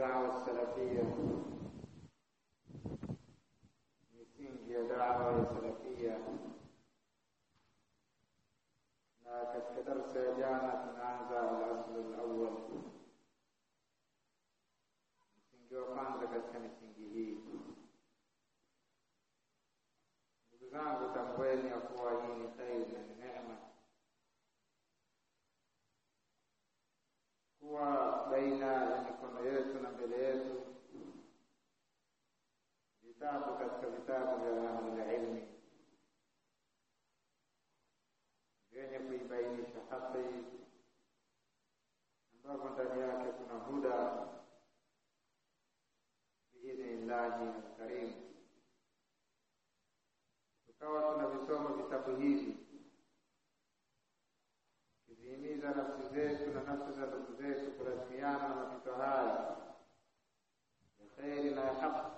الدعوة السلفية misingi ya dawa ya salafia na katika darsa ya jana tunaanza al-asl al-awwal msingi wa kwanza katika misingi hii ndugu zangu tambueni ya kuwa hii ni kheri na ni neema kuwa baina ya mikono yetu na mbele yetu vitabu katika vitabu vya ahlulilmi vyenye kuibainisha haki ambapo ndani yake kuna huda biidhnillahi alkarim tukawa tunavisoma vitabu hivi kizihimiza nafsi zetu na nafsi za ndugu zetu kulazimiana na mapito haya ya kheri na ya haki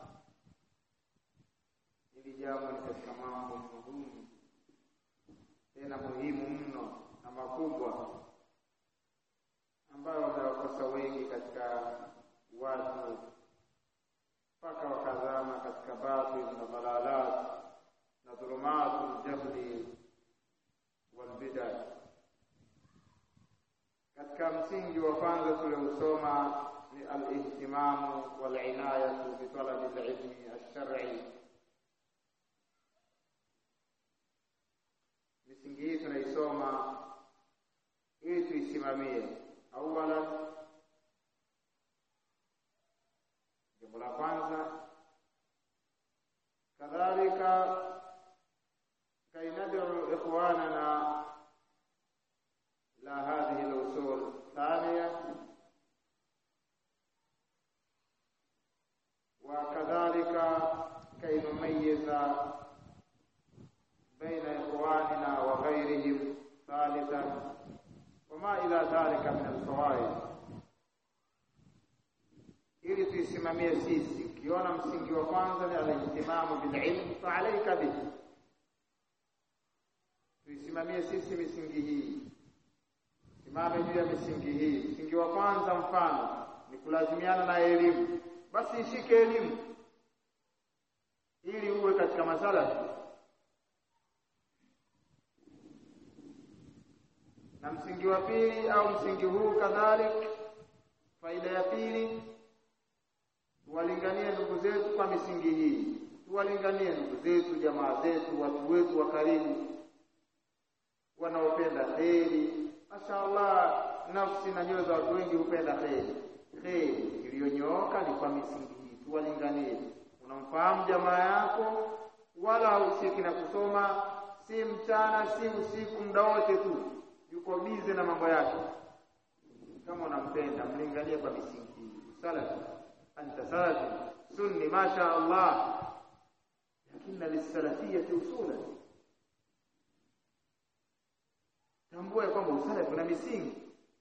hili jambo ni katika mambo muhimu tena muhimu mno na makubwa ambayo wamewakosa wengi katika watu mpaka wakazama katika batil na dalalat na dhulumatu ljahli walbida katika msingi wa kwanza tuliousoma ni alihtimamu walinayatu bitalabi lilmi alshar'i misingi hii tunaisoma ili tuisimamie awalan jambo la kwanza kadhalika kay nad'u ikhwanana la hadhihi al-usul thaniya وكذلك كي نميز بين إخواننا وغيرهم ثالثا وما إلى ذلك من الفوائد ili tuisimamie sisi ukiona msingi wa kwanza ni alijtimamu bililm faalaika bihi tuisimamie sisi misingi hii simame juu ya misingi hii msingi wa kwanza mfano ni kulazimiana na elimu basi ishike elimu ili uwe katika masala na msingi wa pili au msingi huu kadhalik faida ya pili tuwalinganie ndugu zetu kwa misingi hii tuwalinganie ndugu zetu jamaa zetu watu wetu wa karibu wanaopenda kheri mashaallah nafsi na nyoyo za watu wengi hupenda kheri kheri iliyonyooka ni kwa misingi hii tuwalinganie unamfahamu jamaa yako wala hahusiki na kusoma si mchana si usiku muda wote tu yuko bize na mambo yake kama unampenda mlinganie kwa misingi hii salafi anta salafi sunni masha Allah lakini lisalafiyati usula tambua kwamba usalafi una misingi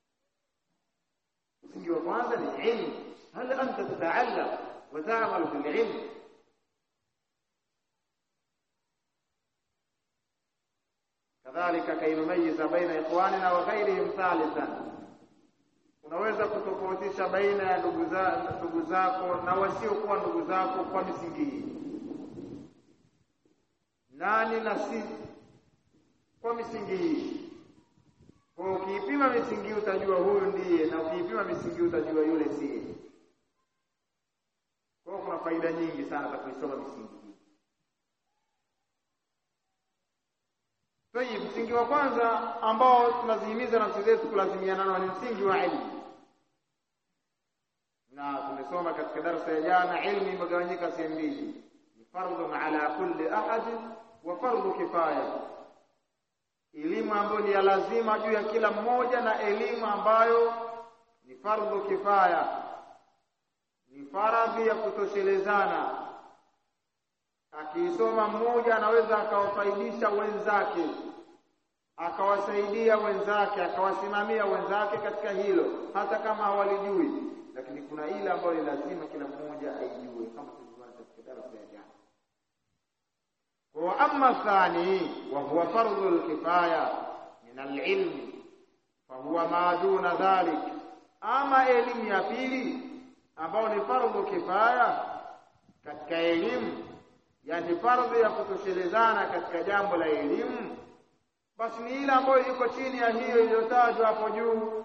msingi wa kwanza ni ilmu hal anta tataallam wa ta'malu bil ilm kadhalika kainumayiza baina ikhwanina wa ghairihim thalithan unaweza kutofautisha baina ya ndugu za ndugu zako na wasiokuwa ndugu zako kwa misingi hii nani na si kwa misingi hii kwa ukiipima misingi utajua huyu ndiye na ukiipima misingi utajua yule siye kwa kuna faida nyingi sana za kuisoma misingi hii Tayib, msingi wa kwanza ambao tunazihimiza nafsi zetu kulazimiana nao ni msingi wa ilmu, na tumesoma katika darasa ya jana, ilmu imegawanyika sehemu mbili, ni fardhun ala kulli ahadin wa fardhu kifaya, elimu ambayo ni ya lazima juu ya kila mmoja na elimu ambayo ni fardhu kifaya, ni faradhi ya kutoshelezana akiisoma mmoja anaweza akawafaidisha wenzake akawasaidia wenzake akawasimamia wenzake katika hilo hata kama hawalijui lakini kuna ile ambayo ni lazima kila mmoja aijue kama tulivyoona katika darasa ya jana wa amma thani wa huwa fardhu alkifaya min alilm fa huwa ma duna dhalik ama elimu ya pili ambao ni fardhu kifaya katika elimu yani fardhu ya kutoshelezana katika jambo la elimu basi ni ile ambayo iko chini ya hiyo iliyotajwa hapo juu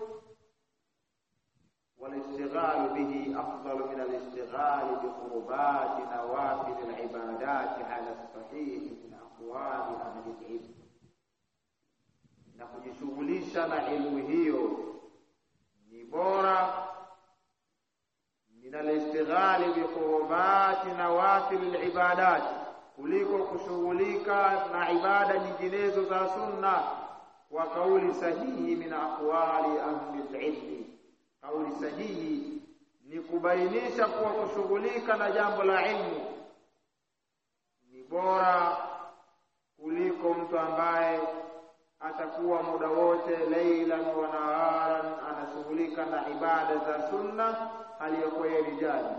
والاستغلال به أفضل من الاستغلال بقربات نوافل العبادات على الصحيح من أقوال أهل العلم na kujishughulisha na elimu hiyo ni bora min alistighali biqurubati nawafil libadat kuliko kushughulika na ibada nyinginezo za sunna kwa kauli sahihi min aqwali ahli lilmi kauli sahihi ni kubainisha kuwa kushughulika na jambo la ilmu ni bora kuliko mtu ambaye atakuwa muda wote leilan wa naharan anashughulika na ibada za sunna aliyokuwa yeye rijali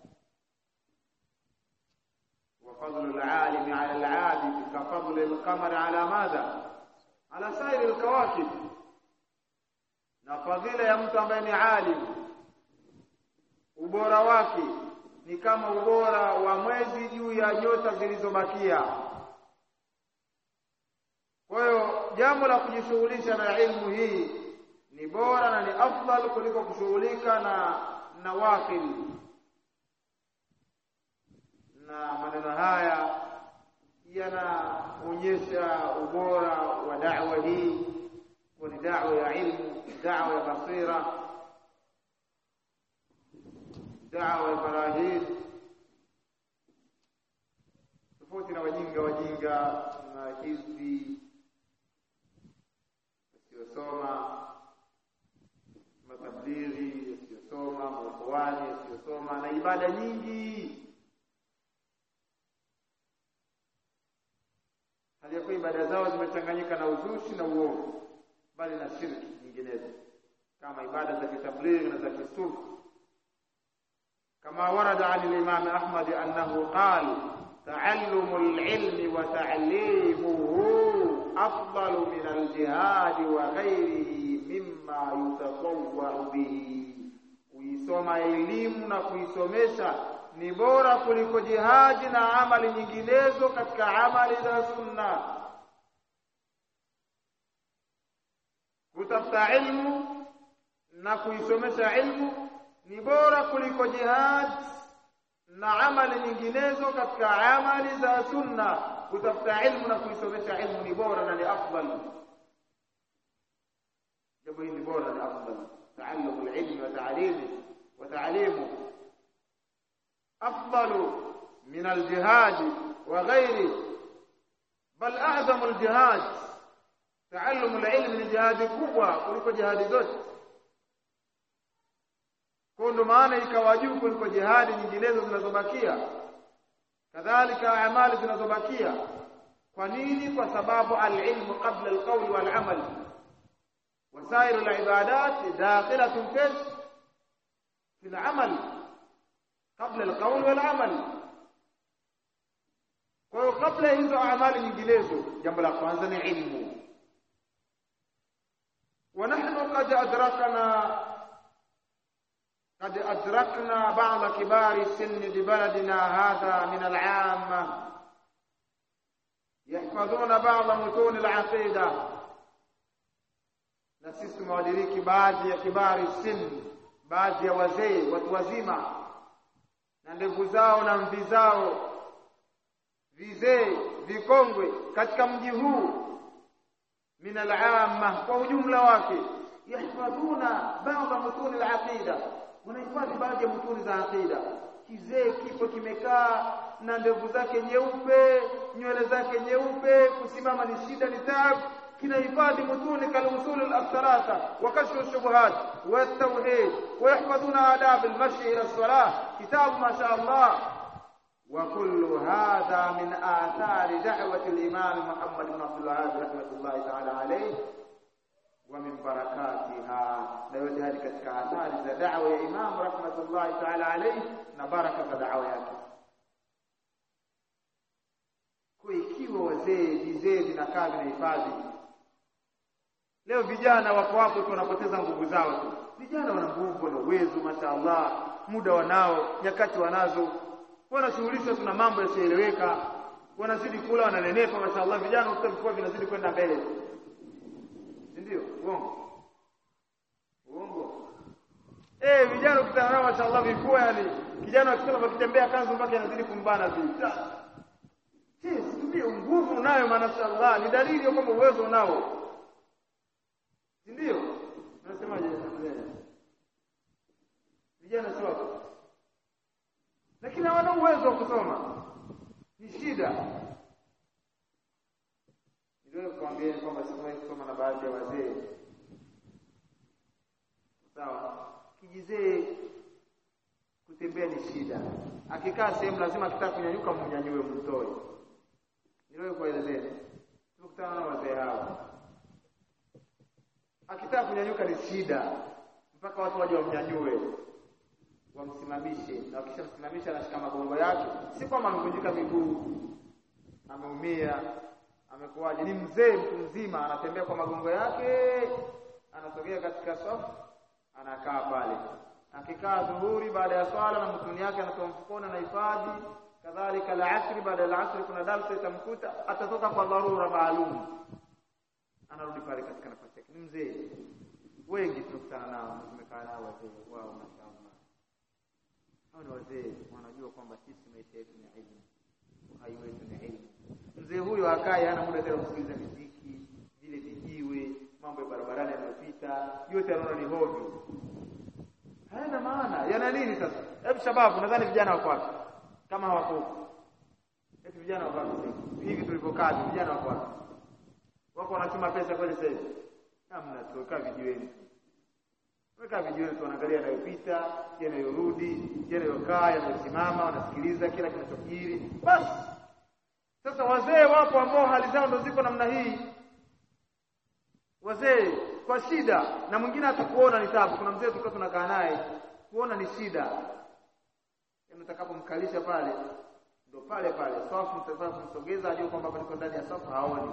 وفضل العالم على العابد كفضل القمر على ماذا على سائر الكواكب na fadhila ya mtu ambaye ni alim ubora wake ni kama ubora wa mwezi juu ya nyota zilizobakia kwa hiyo jambo la kujishughulisha na ilmu hii ni bora na ni afdal kuliko kushughulika na nawafil na maneno haya yanaonyesha ubora wa da'wa hii kwa ni da'wa ya ilmu da'wa ya basira da'wa ya barahin tofauti na wajinga wajinga na hizbi wasiosoma matablighi wasiosoma maukhwani wasiosoma na ibada nyingi hali ya kuwa ibada zao zimechanganyika na uzushi na uovu bali na shirki nyinginezo kama ibada za kitablighi na za kisufu kama warada an al-imam Ahmad annahu qala تعلم العلم وتعليمه أفضل من الجهاد وغيره مما يتطوع به kuisoma elimu na kuisomesha ni bora kuliko jihadi na amali nyinginezo katika amali za sunna kutafuta ilmu na kuisomesha ilmu ni bora kuliko jihad na amali nyinginezo katika amali za sunna kutafuta ilmu na kuisomesha ilmu ni bora na ni afdal jambo hili ni bora na afdal تعلم العلم وتعليمه وتعليمه أفضل من الجهاد وغيره بل أعظم الجهاد تعلم العلم ni jihadi kubwa kuliko jihadi zote kwa ndo maana ikawa juu kuliko jihadi nyinginezo zinazobakia kadhalika amali zinazobakia kwa nini kwa sababu alilmu qabla alqawl walamal وسائر العبادات داخلة في في العمل قبل القول والعمل kwa hiyo kabla hizo amali nyinginezo jambo la kwanza ni ilmu ونحن قد أدركنا قد أدركنا بعض كبار السن ببلدنا هذا من العامة يحفظون بعض متون العقيدة na sisi tumewadiriki baadhi ya kibari sin baadhi ya wazee watu wazima na ndevu zao na mvi zao vizee vikongwe katika mji huu min al'amma kwa ujumla wake yahfadhuna baadhi mutuni al-aqida wanahifadhi baadhi ya mutuni za aqida kizee kipo kimekaa na ndevu zake nyeupe nywele zake nyeupe kusimama ni shida ni taabu kinahifadhi mutuni kalusul al-thalatha wa kashfu ash-shubuhat wa at-tauhid wa yahfadhuna adab al-mashi ila as-salah kitabu ma sha Allah وكل هذا من آثار دعوة الإمام محمد بن عبد الوهاب رحمة الله تعالى عليه ومن بركاتها لا يوجد katika athari za da'wa ya Imam rahmatullahi ta'ala alayhi na baraka za da'wa yake kwa ikiwa wazee vizee vinakaa vinahifadhi leo vijana wako hapo tu wanapoteza nguvu zao tu vijana wana nguvu na uwezo mashaallah muda wanao nyakati wanazo wanashughulishwa tuna mambo yasiyoeleweka wanazidi kula wananenepa mashaallah vijana ukuta vifua vinazidi kwenda mbele si ndio uongo uongo eh vijana ukitana nao mashaallah vifua yani kijana akisema akitembea kanzu mpaka inazidi kumbana vita Yes, ndio nguvu unayo manashallah ni dalili ya kwamba uwezo unao si ndio unasemaje vijana sio wako lakini hawana uwezo wa kusoma ni shida ndio kuambia kwamba sikwai kusoma na baadhi ya wazee sawa kijizee kutembea ni shida akikaa sehemu lazima akitaka kunyanyuka mnyanyue mtoe ndio kuelezea tukutana na wazee hao akitaka kunyanyuka ni shida mpaka watu waje wamnyanyue wamsimamishe na wakishamsimamisha anashika magongo yake si kwamba amevunjika miguu ameumia amekuwaje ni mzee mtu mzima anatembea kwa magongo yake anasogea katika safu anakaa pale akikaa dhuhuri baada ya swala na mtuni yake anatoa mfukoni na hifadhi kadhalika al-asri baada ya al-asri kuna darsa itamkuta atatoka kwa dharura maalum anarudi pale katika nafasi yake ni mzee wengi tunakutana nao tumekaa nao wazee wao mashaallah hao ni wazee wanajua kwamba sisi maisha yetu ni elimu uhai wetu ni elimu mzee huyo akaye hana muda tena kusikiliza muziki vile vijiwe mambo ya barabarani yanayopita yote anaona ni hovyo hayana maana yana nini sasa hebu shababu nadhani vijana wako wapi kama hawako eti vijana wako wapi hivi tulivyokaa vijana wako wapi wako wanachuma pesa kweli sasa hivi hamna tukaa vijiweni weka vijiweni tuanaangalia yanayopita yanayorudi yanayokaa yanayosimama wanasikiliza kila kinachojiri basi sasa wazee wapo ambao hali zao ndo ziko namna hii wazee kwa shida na mwingine atakuona ni tabu kuna mzee tulikuwa tunakaa naye kuona ni shida mtakapomkalisha pale ndo pale pale safu mtafaa kumsogeza ajue kwamba paliko ndani ya safu haoni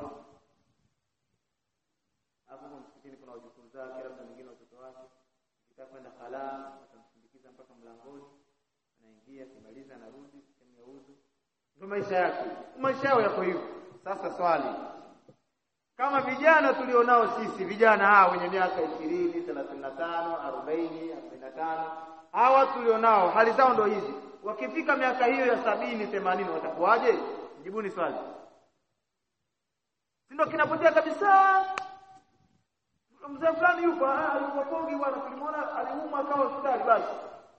hapo msikitini kuna wajukuu zake labda mwingine watoto wake akitaka kwenda khala atamsindikiza mpaka mlangoni anaingia kimaliza anarudi sehemu ya udhu ndio maisha yake maisha yao yako hivyo sasa swali kama vijana tulionao sisi vijana hawa wenye miaka ishirini thelathini na tano arobaini arobaini na tano hawa tulionao hali zao ndo hizi wakifika miaka hiyo ya sabini themanini watakuwaje jibuni swali si ndo kinapotea kabisa mzee fulani yupo yupo Kongi bwana tulimwona aliumwa akawa hospitali basi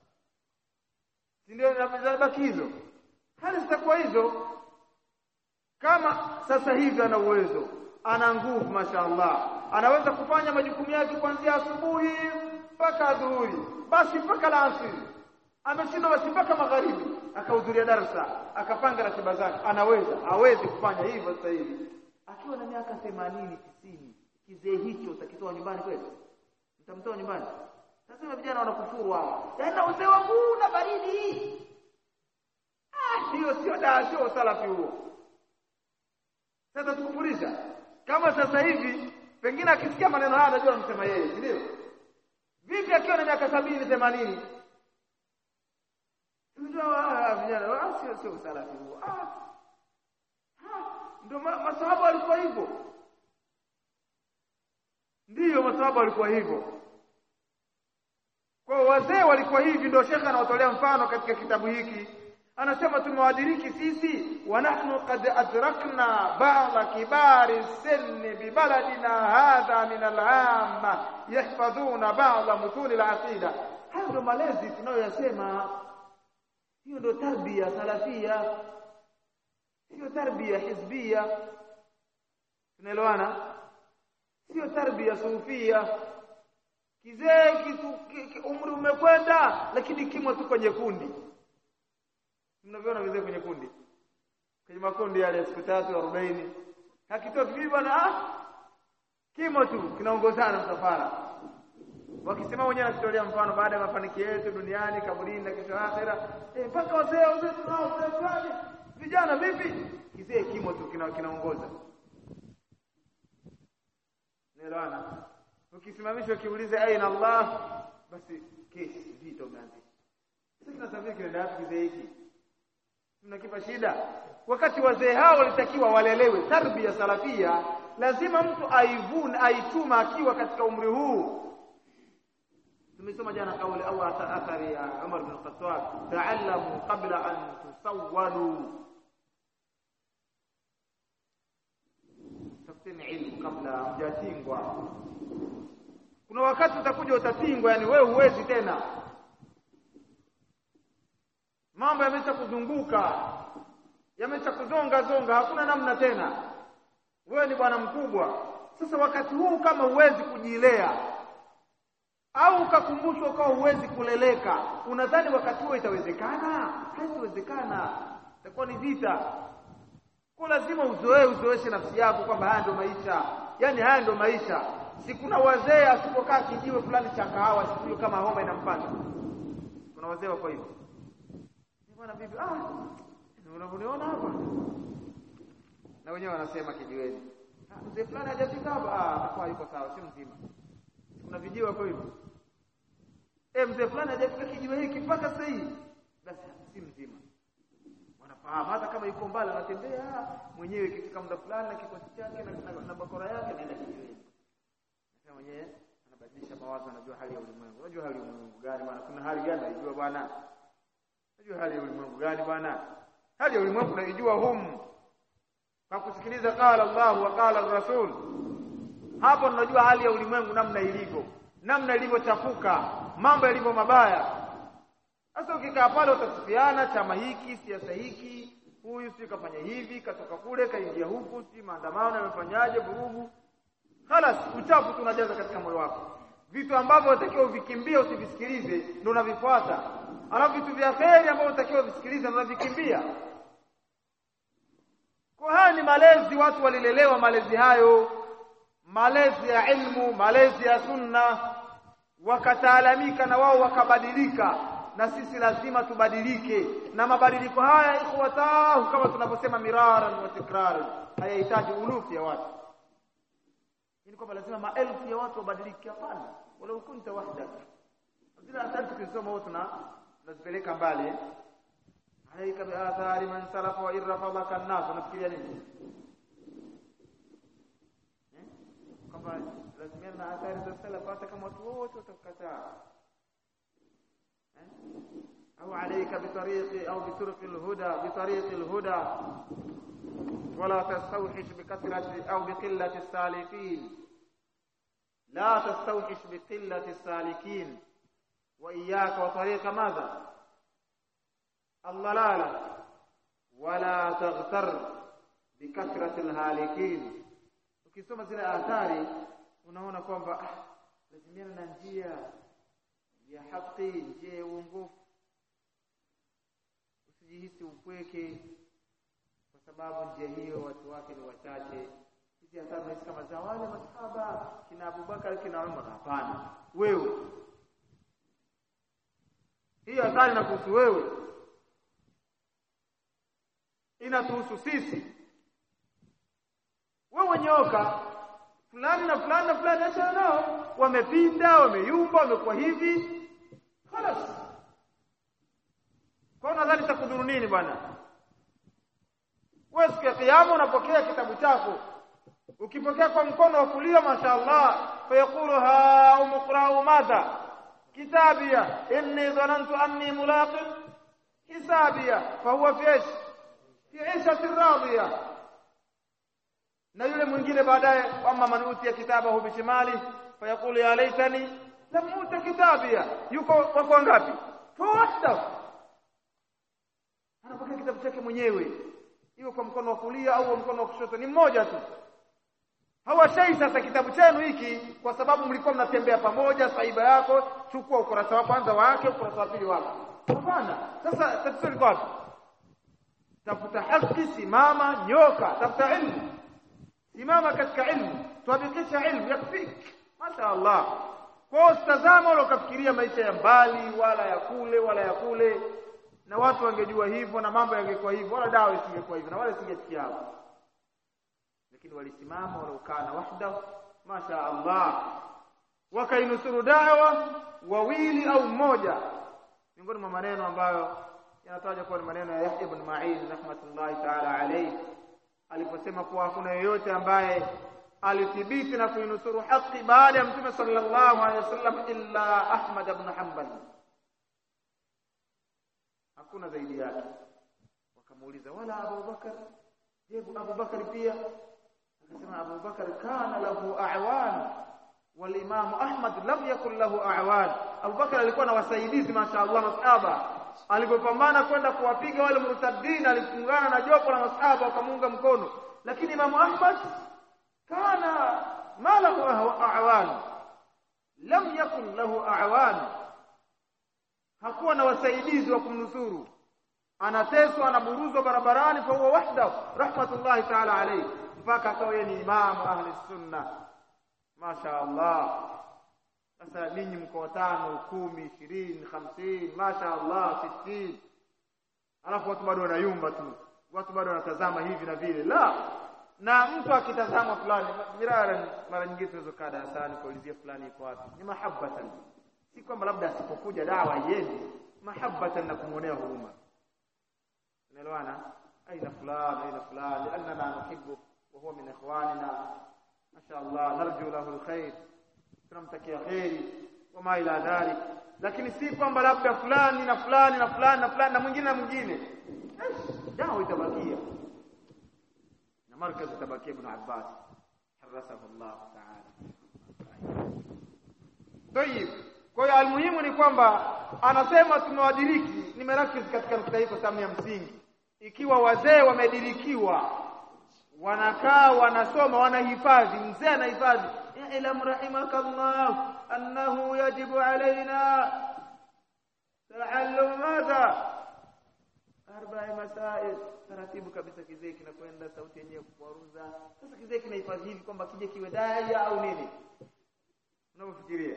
si ndio inabaki hizo hali zitakuwa hizo kama sasa hivi ana uwezo ana nguvu mashaallah anaweza kufanya majukumu yake kuanzia asubuhi mpaka adhuhuri basi mpaka alasiri ameshindwa basi mpaka magharibi akahudhuria darasa akapanga ratiba zake anaweza hawezi kufanya hivyo sasa hivi akiwa na miaka 80 90 kizee hicho utakitoa nyumbani kweli mtamtoa nyumbani sasa vijana wanakufuru hawa yaani uzee wangu na baridi ah hiyo sio daa sio usalafi huo sasa tukufurisha kama sasa hivi pengine akisikia maneno haya anajua anamsema yeye si ndio vipi akiwa na miaka sabini themanini tunajua vijana ah sio sio usalafi huo ah ndio masahaba walikuwa hivyo ndiyo masahaba walikuwa hivyo kwa wazee walikuwa hivi ndio shekha anawatolea mfano katika kitabu hiki anasema tumewadiriki sisi wa nahnu qad adrakna ba'da kibari sinni bi baladina hadha min al-amma yahfadhuna ba'da mutun al-aqida hayo ndio malezi tunayoyasema hiyo ndio tarbia salafia sio tarbia hizbia tunaelewana sio tarbia sufia kizee kitu ki, umri umekwenda lakini kimo tu kwenye kundi mnaviona vizee kwenye kundi kwenye makundi yale siku tatu arobaini hakitoki vipi bwana ah kimo tu kinaongozana msafara wakisema wenyewe nakitolea mfano baada ya mafanikio yetu duniani kaburini na kesho akhera eh mpaka wazee wazee tunao wazee fulani vijana vipi kizee kimo tu kinaongoza Naelewana? Ukisimamishwa ukiuliza aina Allah basi kesi vita umeanzisha. sasa kinasafiri kinaenda wapi kizee hiki tunakipa shida wakati wazee hao walitakiwa walelewe tarbia salafia lazima mtu aivune aituma akiwa katika umri huu tumesoma jana kauli au athari ya Umar bin Khattab ta'allamu qabla an tusawwadu tafuteni ilmu kabla hamjatingwa kuna wakati utakuja utatingwa yani wewe huwezi tena mambo yamesha kuzunguka yamesha kuzonga zonga hakuna namna tena wewe ni bwana mkubwa sasa wakati huu kama huwezi kujilea au ukakumbushwa ukawa huwezi kuleleka unadhani wakati huo itawezekana haitawezekana itakuwa ni vita kwa lazima uzoee uzoeshe nafsi yako kwamba haya ndio maisha yani haya ndio maisha si kuna wazee asipokaa kijiwe fulani cha kahawa siku hiyo kama homa inampata kuna wazee wako hivyo bwana bibi ah unavyoniona hapa na wenyewe wanasema kijiweni mzee fulani hajafika hapa ah atakuwa yuko sawa si mzima kuna vijiwe hapo hivyo eh mzee fulani hajafika kijiwe hiki mpaka sasa hivi basi si mzima wanafahamu hata kama yuko mbali anatembea mwenyewe ikifika muda fulani na kikosi chake na, na, na bakora yake naenda kijiweni sasa mwenyewe anabadilisha mawazo anajua hali ya ulimwengu unajua hali ya ulimwengu gani bwana kuna hali gani unajua bwana unajua hali ya ulimwengu gani bwana hali ya ulimwengu unaijua humu kwa kusikiliza qala Allah wa qala Rasul hapo tunajua hali ya ulimwengu namna ilivyo namna ilivyochafuka mambo yalivyo mabaya sasa ukikaa pale utasifiana chama hiki siasa hiki huyu si kafanya hivi katoka kule kaingia huku si maandamano yamefanyaje vurugu halas uchafu tunajaza katika moyo wako vitu ambavyo unatakiwa uvikimbie usivisikilize ndio unavifuata alafu vitu vya kheri ambavyo unatakiwa uvisikilize unavikimbia kwa haya ni malezi watu walilelewa malezi hayo malezi ya ilmu malezi ya sunna wakataalamika na wao wakabadilika na sisi lazima tubadilike na mabadiliko haya ikhwatahu kama tunavyosema miraran wa tikraran hayahitaji ulufu ya watu ni kwamba lazima maelfu ya watu wabadilike hapana wala ukunta wahdak zile athari tukisoma wote na tunazipeleka mbali alaika bi athari man salafa wa irfadaka an-nas unafikiria nini kwamba lazima na athari za salaf hata kama watu wote watakataa أو عليك بطريق أو بطرق الهدى بطريق الهدى ولا تستوحش بكثرة أو بقلة السالكين لا تستوحش بقلة السالكين وإياك وطريق ماذا الضلالة ولا تغتر بكثرة الهالكين ukisoma zile athari unaona kwamba ah, lazimiana na njia ya haki njia ya uongofu usijihisi upweke kwa sababu njia hiyo watu wake ni wachache hizi athari unahisi kama za wale masahaba kina Abubakar kina Umar hapana wewe hii athari inakuhusu wewe inatuhusu sisi wewe nyoka fulani na fulani na fulani achana nao wamepinda wameyumba wamekuwa hivi خلاص kwa nadhani takudhuru nini bwana wewe siku ya kiyama unapokea kitabu chako ukipokea kwa mkono wa kulia mashaallah fayaqulu ha umqra'u madha kitabia inni dhanantu anni mulaqin hisabia fahuwa fi ايش fi 'ishati radiyah na yule mwingine baadaye amma man utiya kitabahu bishimali fayaqulu ya laitani lam uta kitabia yuko wako ngapi fawahda anapokea kitabu chake mwenyewe iwe kwa mkono wa kulia au mkono wa kushoto ni mmoja tu hawashai sasa kitabu chenu hiki kwa sababu mlikuwa mnatembea pamoja saiba yako chukua ukurasa wa kwanza wake ukurasa wa pili wake hapana sasa tatizo liko wapi tafuta haki simama nyoka tafuta ilmu simama katika ilmu tuabikisha ilmu yakfik masha Allah kwa usitazama wala ukafikiria maisha ya mbali wala ya kule wala ya kule na watu wangejua hivyo na mambo yangekuwa hivyo wala dawa isingekuwa hivyo na wala isingefikia hapo lakini walisimama wala ukana wahda masha Allah wakainusuru dawa wawili au mmoja miongoni mwa maneno ambayo yanatajwa kuwa ni maneno ya Yahya ibn Ma'in rahmatullahi ta'ala alayhi aliposema kuwa hakuna yeyote ambaye alithibiti na kuinusuru haki baada ya mtume sallallahu alaihi wasallam illa Ahmad ibn Hanbal hakuna zaidi yake wakamuuliza wala Abu Bakar je Abu Bakar pia akasema Abu Bakar kana lahu a'wan wal Imam Ahmad lam yakun lahu a'wan Abu Bakar alikuwa na wasaidizi mashaallah masahaba alipopambana kwenda kuwapiga wale murtadin alifungana na jopo la masahaba wakamunga mkono lakini Imam Ahmad kana ma lahu a'wan lam yakun lahu a'wan hakuwa na wasaidizi wa kumnusuru anateswa anaburuzwa barabarani fa huwa wahda rahmatullahi ta'ala alayhi mpaka akawa yeye ni imamu ahli sunna masha Allah sasa ninyi mko tano kumi ishirini hamsini masha Allah sitini alafu watu bado wanayumba tu watu bado wanatazama hivi na vile la na mtu akitazama fulani mirara mara nyingine tunaweza kaa darasani kuulizia fulani iko wapi ni mahabbatan si kwamba labda asipokuja dawa iende mahabbatan na kumwonea huruma unaelewana aina fulani aina fulani annana nuhibbu wa huwa min ikhwanina masha Allah narju lahu alkhair tunamtakia khairi wama ila dhalik lakini si kwamba labda fulani na fulani na fulani na fulani na mwingine na mwingine dawa itabakia na markaz itabakia ibn Abbas harasahu Allah ta'ala Tayib kwa hiyo almuhimu ni kwamba anasema tumewadiriki nimerakiz katika nukta hii kwa sababu ya msingi ikiwa wazee wamedirikiwa wanakaa wanasoma wanahifadhi mzee anahifadhi ilam rahimakallah annahu yajibu alaina taallum madha arba'i masail taratibu kabisa kizee kinakwenda sauti yenyewe kuwaruza sasa kizee kinahifadhi hivi kwamba kije kiwe daya au nini unavyofikiria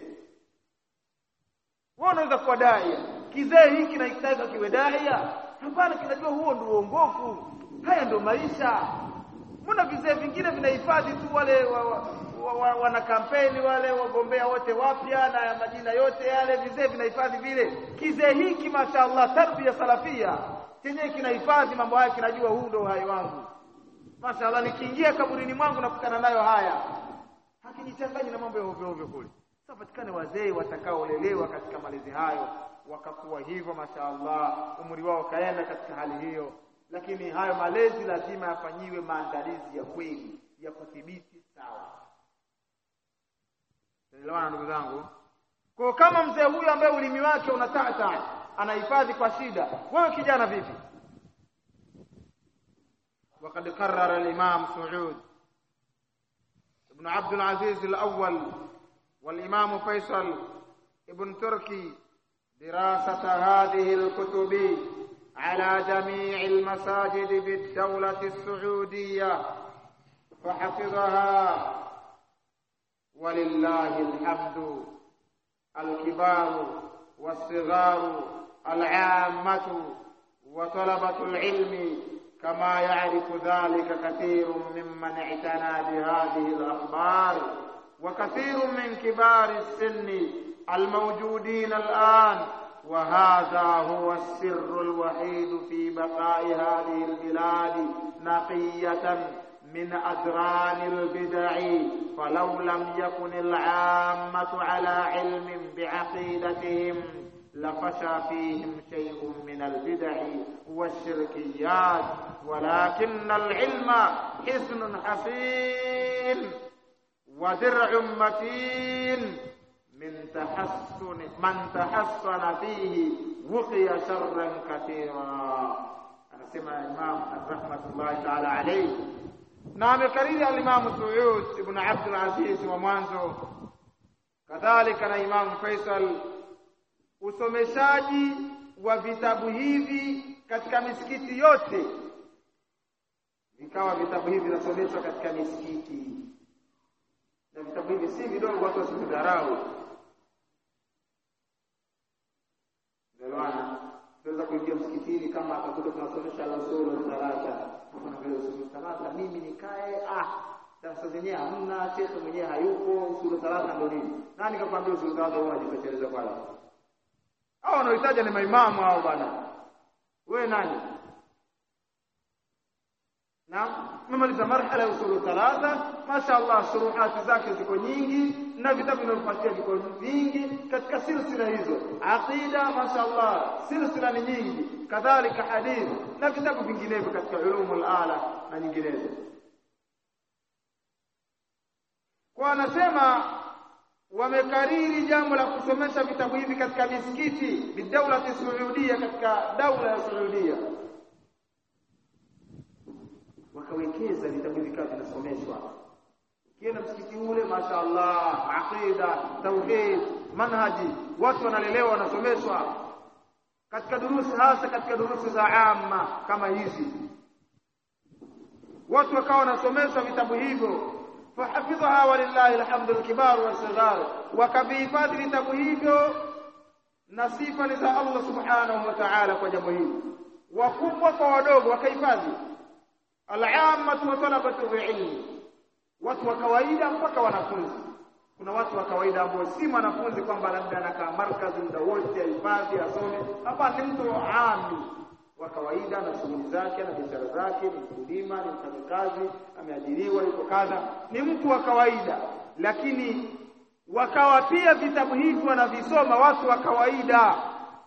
wewe unaweza kuwa daia kizee hiki kinahitaji kiwe daia hapana kinajua huo ndio uongofu haya ndio maisha mbona vizee vingine vinahifadhi tu wale wa, wa, wa, wa, wana kampeni wale wagombea wote wapya na majina yote yale vizee vinahifadhi vile kizee hiki mashaallah tarbia salafia chenyewe kinahifadhi mambo haya kinajua huu ndio uhai wangu mashaallah nikiingia kaburini mwangu nakutana nayo haya hakijichanganyi na mambo ya ovyo ovyo kule sasa patikane wazee watakaolelewa katika malezi hayo wakakuwa hivyo mashaallah umri wao kaenda katika hali hiyo lakini hayo malezi lazima yafanyiwe maandalizi ya kweli ya kudhibiti sawa Tunaelewana ndugu zangu kwa kama mzee huyu ambaye ulimi wake unatata anahifadhi kwa shida wewe kijana vipi وقد قرر الإمام سعود ابن عبد العزيز الأول والإمام فيصل ابن تركي دراسة هذه الكتب على جميع المساجد بالدولة السعودية فحفظها ولله الحمد الكبار والصغار العامة وطلبة العلم كما يعرف ذلك كثير ممن اعتنى بهذه الأخبار وكثير من كبار السن الموجودين الآن وهذا هو السر الوحيد في بقاء هذه البلاد نقية من أدران البدع فلو لم يكن العامة على علم بعقيدتهم لفشى فيهم شيء من البدع والشركيات ولكن العلم حسن حصين ودرع متين من تحسن من تحسن فيه وقي شرا كثيرا anasema Imam rahmatullahi ta'ala alayhi na amekariri al-Imam Suyud ibn Abd al-Aziz wa mwanzo kadhalika na Imam Faisal usomeshaji wa vitabu hivi katika misikiti yote vikawa vitabu hivi vinasomeshwa katika misikiti na vitabu hivi si vidogo watu wasidharau Ndelwana tunaweza kuingia msikitini kama akakuta tunasomesha al-usul thalatha kama vile usul thalatha mimi nikae ah darasa zenyewe hamna shekhe mwenyewe hayupo usul thalatha ndio nini nani kakwambia usul thalatha wewe unajitosheleza kwalo hao wanaohitaji ni maimamu hao bwana wewe nani na memaliza marhala ya usulu thalatha mashaallah shuruhati zake ziko nyingi na vitabu vinavyofuatia viko vingi katika silsila hizo aqida mashaallah silsila ni nyingi kadhalika hadith na vitabu vinginevyo katika ulumul ala na nyinginezo kwa anasema wamekariri jambo la kusomesha vitabu hivi katika misikiti bidaulati saudia katika daula ya saudia wakawekeza vitabu hivi kama vinasomeshwa kienda msikiti ule mashaallah aqida tauhid manhaji watu wanalelewa wanasomeshwa katika durusi hasa katika durusi za amma kama hizi watu wakawa wanasomeshwa vitabu hivyo fahafidhaha walillahi alhamdu alkibar wasighar wakavihifadhi vitabu hivyo na sifa ni za Allah subhanahu wa ta'ala kwa jambo hili wakubwa kwa wadogo wakahifadhi al-ammatu wa talabatu ilmi watu wa kawaida mpaka wanafunzi kuna watu wa kawaida ambao si mwanafunzi kwamba labda anakaa markazi muda wote ahifadhi asome hapa ni mtu ami wa kawaida na shughuli zake na biashara zake ni mkulima ni mfanyakazi ameajiriwa yuko kadha ni mtu wa kawaida lakini wakawa pia vitabu hivi wanavisoma watu wa kawaida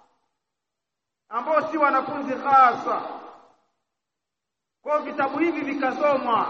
ambao si wanafunzi hasa kwa vitabu hivi vikasomwa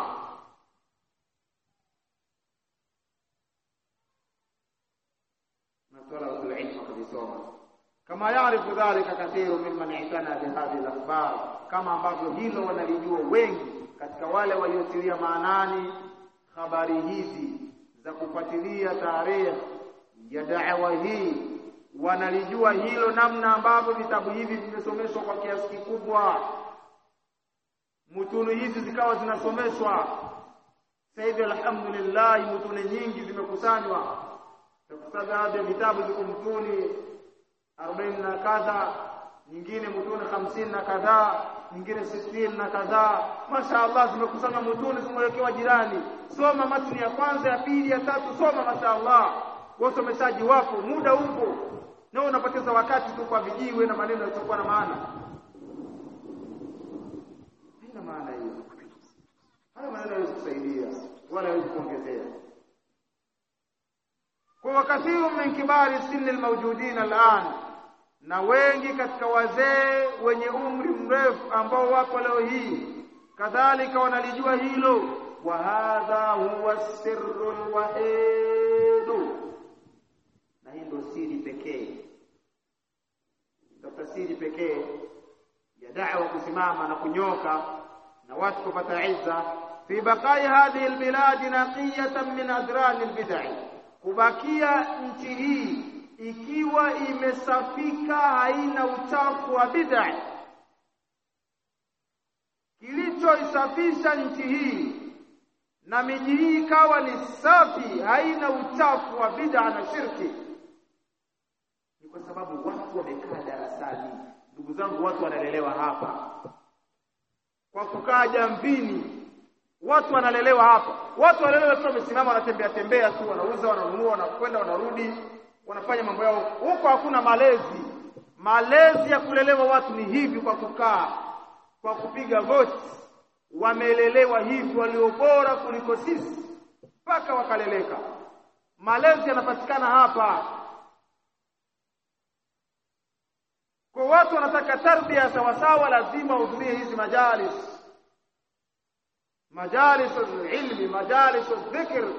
na طلبة العلم wakisoma kama yaarifu dhalika kathiru mimman itana bihadhihi al-akhbar kama ambavyo hilo wanalijua wengi katika wale waliotilia maanani habari hizi za kufuatilia tarehe ya da'wa hii wanalijua hilo namna ambavyo vitabu hivi vimesomeshwa kwa kiasi kikubwa mutunu hizi zikawa zinasomeshwa sasa hivi alhamdulillah mutune nyingi zimekusanywa takusaga hadi vitabu ziko mtuni 40 na kadha nyingine mutuni 50 na kadhaa nyingine 60 na kadhaa mashaallah zimekusanywa mutuni zimewekewa jirani soma matni ya kwanza ya pili ya tatu soma mashaallah wasomeshaji wapo muda upo na unapoteza wakati tu kwa vijiwe na maneno yasiyokuwa na maana haina maana hiyo haya maneno hayawezi kusaidia wala hayawezi kuongezea kwa wakathiru min kibari sinni almawjudin al'an na wengi katika wazee wenye umri mrefu ambao wapo leo hii kadhalika wanalijua hilo wa hadha huwa sirru alwahid na hii ndio siri pekee tafsiri pekee ya da'wa kusimama na kunyoka na watu kupata izza fi baqai hadhihi albilad naqiyatan min adran albid'ah kubakia nchi hii ikiwa imesafika haina uchafu wa bid'a kilichoisafisha nchi hii na miji hii ikawa ni safi haina uchafu wa bid'a na shirki ni kwa sababu watu wamekaa darasani ndugu zangu watu wanalelewa hapa kwa kukaa jamvini watu wanalelewa hapa watu wanalelewa tu wamesimama wanatembea tembea tu wanauza wananunua wanakwenda wanarudi wanafanya mambo yao huko hakuna malezi malezi ya kulelewa watu ni hivi kwa kukaa kwa kupiga goti wamelelewa hivi walio bora kuliko sisi mpaka wakaleleka malezi yanapatikana hapa kwa watu wanataka tarbia sawasawa lazima wahudhurie hizi majalis مجالس العلم مجالس الذكر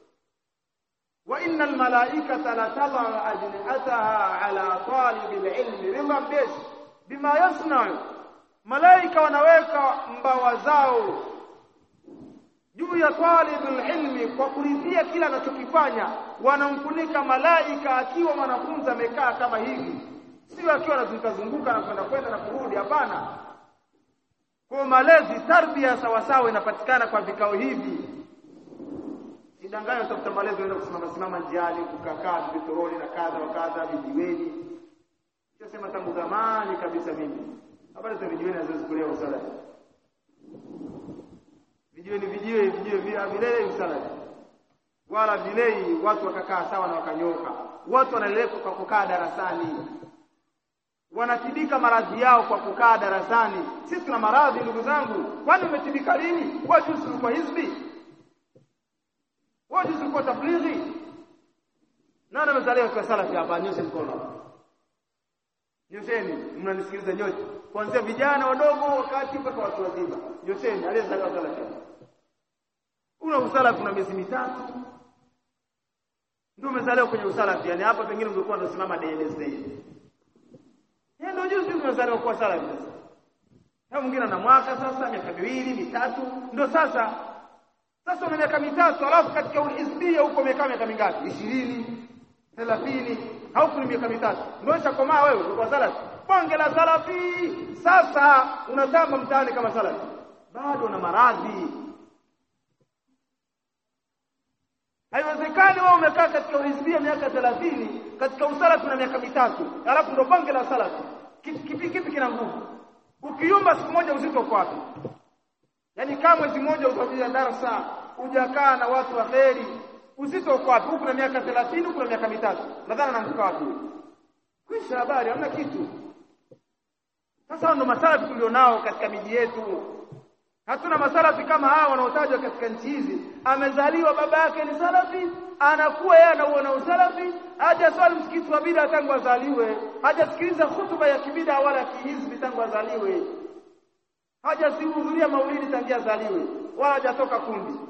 وإن الملائكة لتضع أجنحتها على طالب العلم رضا بيش بما يصنع malaika wanaweka mbawa zao juu ya talibul ilmi kwa kuridhia kila anachokifanya wanamfunika malaika akiwa mwanafunzi amekaa kama hivi sio akiwa anazunguka zunguka na kwenda kwenda na kurudi hapana kwa malezi tarbia sawa sawa inapatikana kwa vikao hivi sidanganya utafuta malezi unaenda kusimama simama njiani kukakaa vitoroli na kadha wa kadha vijiweni sema tangu zamani kabisa mimi habari za vijiweni haziwezi kulewa usala vijiweni vijiwe vijiwe vile vilei usala wala vilei watu wakakaa sawa na wakanyoka watu wanaleleka kwa kukaa darasani wanatibika maradhi yao kwa kukaa darasani. Sisi tuna maradhi ndugu zangu, kwani umetibika lini? Wewe juzi ulikuwa hizbi, wewe juzi ulikuwa tablighi. Nani amezaliwa kwa salafi hapa? Nyoshe mkono, nyosheni. Mnanisikiliza nyote, kuanzia vijana wadogo wakati mpaka watu wazima, nyosheni. Aliyezaliwa salafi una usalafi una miezi mitatu ndio umezaliwa kwenye usalafi, yani hapa pengine ungekuwa ndio simama DNS yeye ndio juzi umezaliwa kuwa salafi sasa. Na mwingine ana mwaka sasa, miaka miwili mitatu, ndio sasa sasa una miaka mitatu, alafu katika uhizbia huko umekaa miaka mingapi? ishirini thelathini hauku ni miaka mitatu, ndio ushakomaa wewe kwa salafi, bonge la salafi. Sasa unatamba mtaani kama salafi, bado una maradhi Haiwezekani wewe umekaa katika uhizbia miaka thelathini katika usalafi na miaka mitatu, alafu ndo bonge la salafi. Kipi kipi, kipi kina nguvu? Ukiyumba siku moja uzito uko wapi? Yaani kama mwezi mmoja utakuja darasa, hujakaa na watu wa kheri, uzito uko wapi? Huku na miaka thelathini, huku na miaka mitatu, nadhani anaanguka wapi? Kwisha habari, hamna kitu. Sasa ndo masalafi tulionao katika miji yetu. Hatuna masalafi kama hawa wanaotajwa katika nchi hizi. Amezaliwa baba yake ni salafi, anakuwa yeye anauona usalafi, hajaswali msikiti wa bida tangu azaliwe, hajasikiliza hutuba ya kibida wala kihizbi tangu azaliwe, hajasihudhuria maulidi tangia azaliwe, wala hajatoka kundi,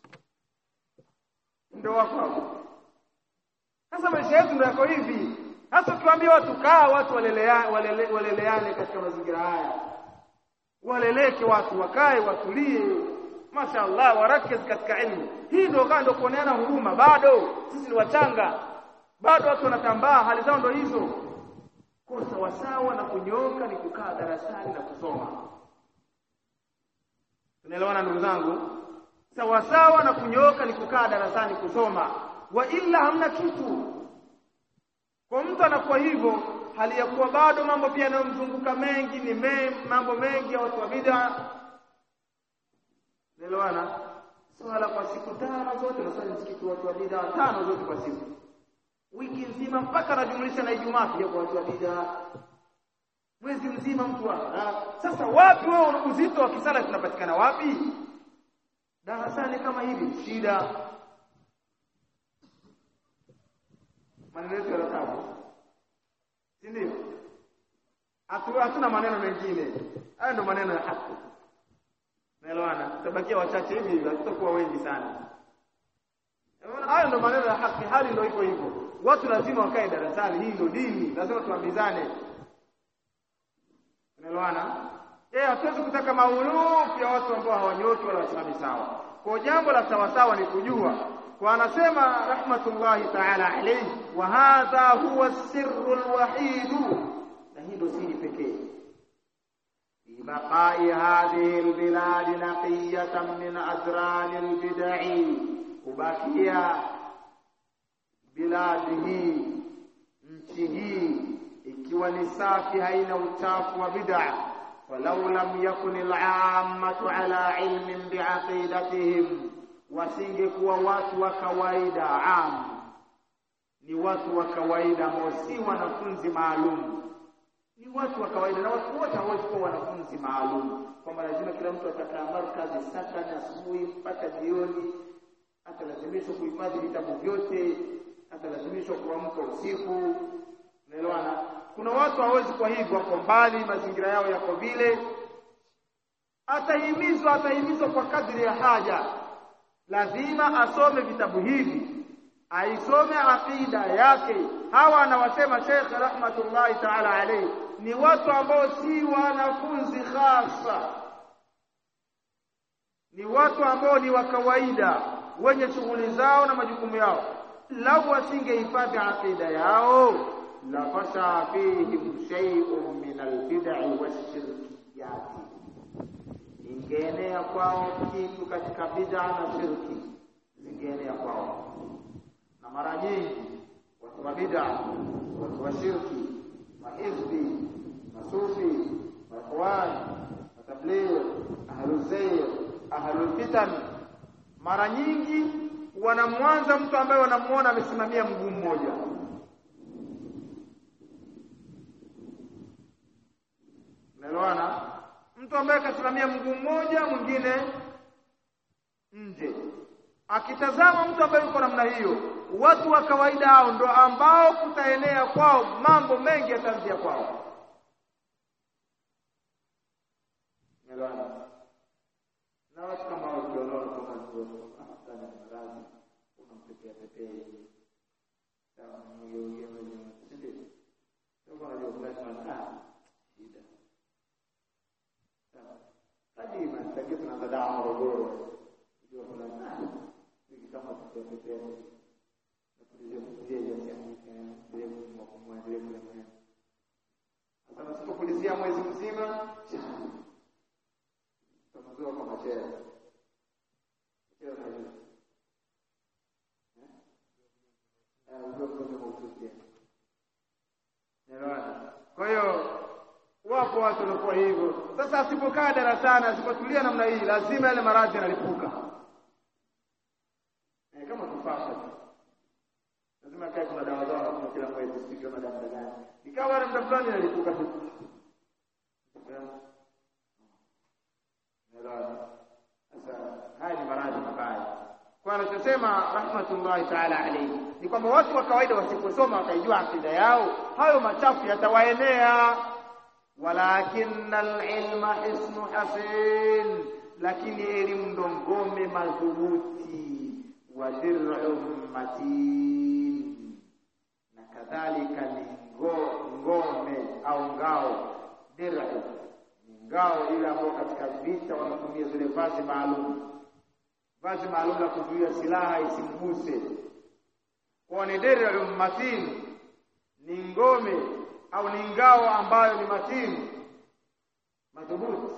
ndio wako hapo. Sasa maisha yetu ndio yako hivi. Sasa ukiwaambia watu kaa, watu waleleane, walele, waleleane katika mazingira haya waleleke watu wakae watulie, mashaallah, warakez katika ilmu hii. Ndio kaa ndio kuoneana huruma. Bado sisi ni wachanga, bado watu wanatambaa, hali zao ndio hizo. Kwa sawasawa na kunyoka ni kukaa darasani na kusoma. Tunaelewana ndugu zangu? Sawasawa na kunyoka ni kukaa darasani kusoma, wa ila hamna kitu. Kwa mtu anakuwa hivyo hali ya kuwa bado mambo pia yanayomzunguka mengi ni me, mambo mengi ya watu wa bid'a. Naelewana? Swala kwa siku tano zote naswali msikiti watu wa bid'a tano zote kwa siku, wiki nzima mpaka anajumlisha na Ijumaa pia kwa watu wa bid'a, mwezi mzima mtu wa sasa. Wapi wewe uzito wa kisala tunapatikana wapi? Darasani kama hivi, shida maneno yetu yanatabu si ndio? Hatuna maneno mengine, hayo ndio maneno ya haki. Naelewana, tutabakia wachache hivi hivi, hatutakuwa wengi sana. Hayo ndio maneno ya haki, hali ndio iko hivyo. Watu lazima wakae darasani, hii ndio dini, lazima tuambizane. Unaelewana? Eh, hatuwezi kutaka maulufu ya watu ambao hawanyoki wala wasimami sawa. Kwa jambo la sawasawa ni kujua kwa anasema rahmatullahi ta'ala alayhi, wa hadha huwa sirru alwahid, na hii ndio siri pekee fi baqai hadhihi albilad naqiyatan min adran albid'i, kubakia biladi hii nchi hii ikiwa ni safi, haina uchafu wa bid'a. walau lam yakun al'ammatu ala ilmin biaqidatihim wasingekuwa watu wa kawaida am, ni watu wa kawaida ambao si wanafunzi maalum, ni watu wa kawaida. Na watu wote hawezi kuwa wanafunzi maalum, kwamba lazima kila mtu atakaa markazi sakani asubuhi mpaka jioni, atalazimishwa kuhifadhi vitabu vyote, atalazimishwa kuamka usiku. Unaelewana? Kuna watu hawezi kwa hivyo, wako mbali, mazingira yao yako vile, atahimizwa atahimizwa kwa kadri ya haja lazima asome vitabu hivi, aisome aqida yake. Hawa anawasema Sheikh rahmatullahi ta'ala alayhi ni watu ambao si wanafunzi hasa, ni watu ambao ni wa kawaida, wenye shughuli zao na majukumu yao. Lau wasingehifadhi aqida yao, la fasha fihim shay'un min albid'i washirkiyati ingeenea kwao kitu katika bid'a na shirki, zingeenea kwao. Na mara nyingi watu wa bid'a, watu wa shirki, mahizbi, masufi, maikhwan, matabligh, ahluzayr, ahlulfitan, mara nyingi wanamwanza mtu ambaye wanamuona amesimamia mguu mmoja mtu ambaye kasimamia mguu mmoja mwingine nje akitazama mtu ambaye yuko namna hiyo watu wa kawaida hao ndo ambao kutaenea kwao mambo mengi yataanzia kwao na watu kama hao ukiona kama ndio afadhali maradhi unampepea pepea hivi sawa mgeugea mwenye sindi sio kwa hiyo kuna sana shida sawa hadi mastaki tunaanza dawa Morogoro ndio kuna hivi kama tutapepea na tulizia kutia ya siamika ndio kwa kumwa ndio kwa mwana sasa tusipokulizia mwezi mzima tutakuwa kwa machera chera na hiyo kwa hiyo wapo watu wanakuwa hivyo. Sasa asipokaa darasani, asipotulia namna hii, lazima yale maradhi yanalipuka eh, kama tufasha tu, lazima kae, kuna dawa zao wanakunywa kila mwezi, sijui kama dawa gani, ikawa wale muda fulani inalipuka tu. Sasa haya ni maradhi mabaya. Kwa anachosema rahmatullahi taala alayhi ni kwamba watu wa kawaida wasiposoma wakaijua akida yao, hayo machafu yatawaenea. Walakinna alilma hisnu hasin, lakini elimu ndo ngome madhubuti wa dir'un matin, na kadhalika ni ngome au ngao. Dir'u ni ngao ile ambayo katika vita wanatumia zile vazi maalum vazi maalum la kuzuia silaha isimguse. Kwa ni dir'un matin, ni ngome au ni ngao ambayo ni matini madhubuti,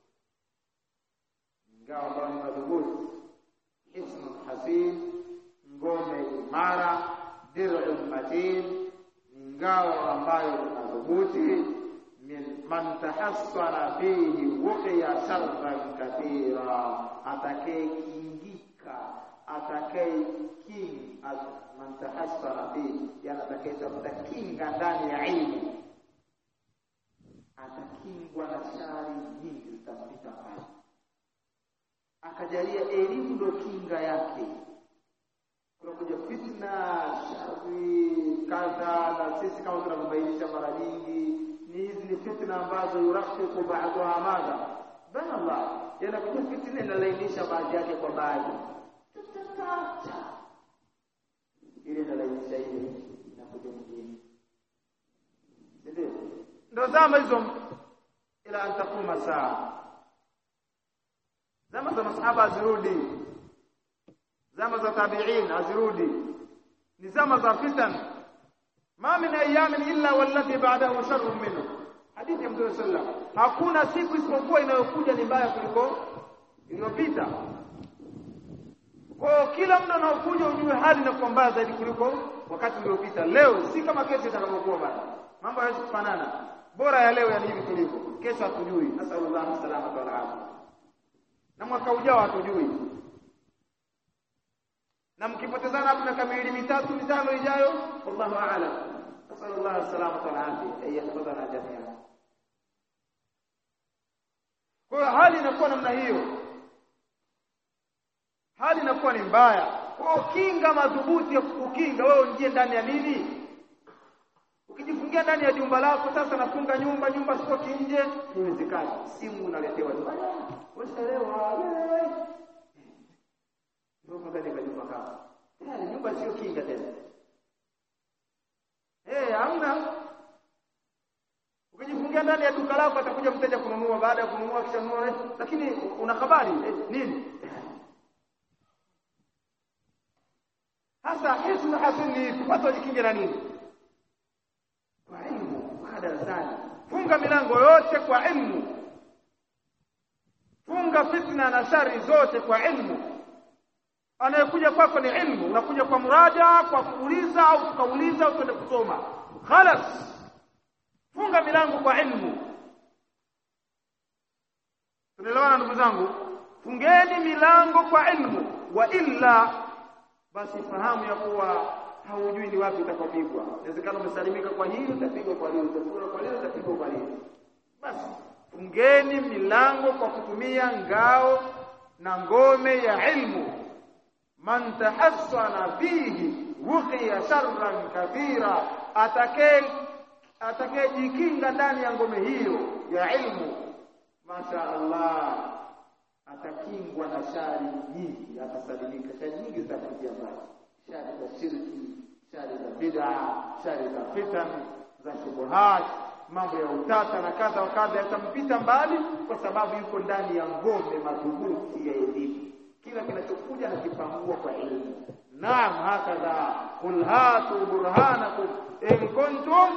ngao ambayo ni madhubuti. Hisnun hasin, ngome imara. Dir'un matin, ni ngao ambayo ni madhubuti. Min man tahassara fihi wuqiya sharran kathira, atakayekingika atakaye king man tahassara fihi, yani atakayetafuta kinga ndani ya ilmu atakingwa na shari nyingi zitampita pale. Akajalia elimu ndo kinga yake. Kunakuja fitna, shari kadha, na sisi kama tunavyobainisha mara nyingi ni hizi ni fitna ambazo yurafiku ba'daha madha bana Allah, yanakuja fitna inalainisha baadhi yake kwa baadhi ile inalainisha ile inakuja mwingine, ndio ndo zama hizo, ila an takuma saa. Zama za masahaba hazirudi, zama za tabi'in hazirudi, ni zama za fitan. Ma min ayamin illa walladhi ba'dahu sharrun minhu, hadithi ya Mtume sallallahu alaihi wasallam. Hakuna siku isipokuwa inayokuja ni mbaya kuliko iliyopita. Kwa kila muda unaokuja ujue hali inakuwa mbaya zaidi kuliko wakati uliopita. Leo si kama kesho itakavyokuwa bana, mambo hayawezi kufanana. Bora ya leo yani hivi tulivyo, kesho hatujui. Nasallallahu salama wal afia, na mwaka ujao hatujui. Na mkipotezana hapo miaka miwili mitatu mitano ijayo, wallahu a'lam. Nasallallahu salama wal afia, ayahfadhana jami'an. Kwa hiyo hali inakuwa namna hiyo hali inakuwa ni mbaya. Kwa kinga madhubuti ya kukinga wewe ungie ndani ya nini? Ukijifungia ndani ya jumba lako, sasa nafunga nyumba, nyumba sitoki nje, iwezekani. Simu unaletewa tu, washalewa ndio ndani ya jumba kako, tayari nyumba sio kinga tena. Eh, hamna. Ukijifungia ndani ya duka lako, atakuja mteja kununua, baada ya kununua kisha nunua, lakini una habari eh, nini Sasa hisnu hasin ni watu wajikinge na nini? Kwa ilmu, kwa darasani. Funga milango yote kwa ilmu, funga fitna na shari zote kwa ilmu. Anayekuja kwako ni ilmu, unakuja kwa muraja, kwa kuuliza au tukauliza au kwenda kusoma. Khalas, funga milango kwa ilmu. Tunaelewana ndugu zangu? Fungeni milango kwa ilmu, wa illa basi fahamu ya kuwa haujui ni wapi utakapigwa. Inawezekana umesalimika kwa hili, utapigwa kwa hili, utapigwa kwa hili, utapigwa kwa hili. Basi fungeni milango kwa kutumia ngao na ngome ya ilmu man tahassana fihi wuqiya sharran kathira atakaye atakayejikinga ndani ya ngome hiyo ya ilmu masha Allah atakingwa na shari nyingi atasalimika shari nyingi zitakuja mbali shari za shirki shari za bid'a shari za fitan za shubuhat mambo ya utata na kadha wa kadha yatampita mbali kwa sababu yuko ndani ya ngome madhubuti ya elimu kila kinachokuja nakipangua kwa elimu naam hakadha qul hatu burhanakum in kuntum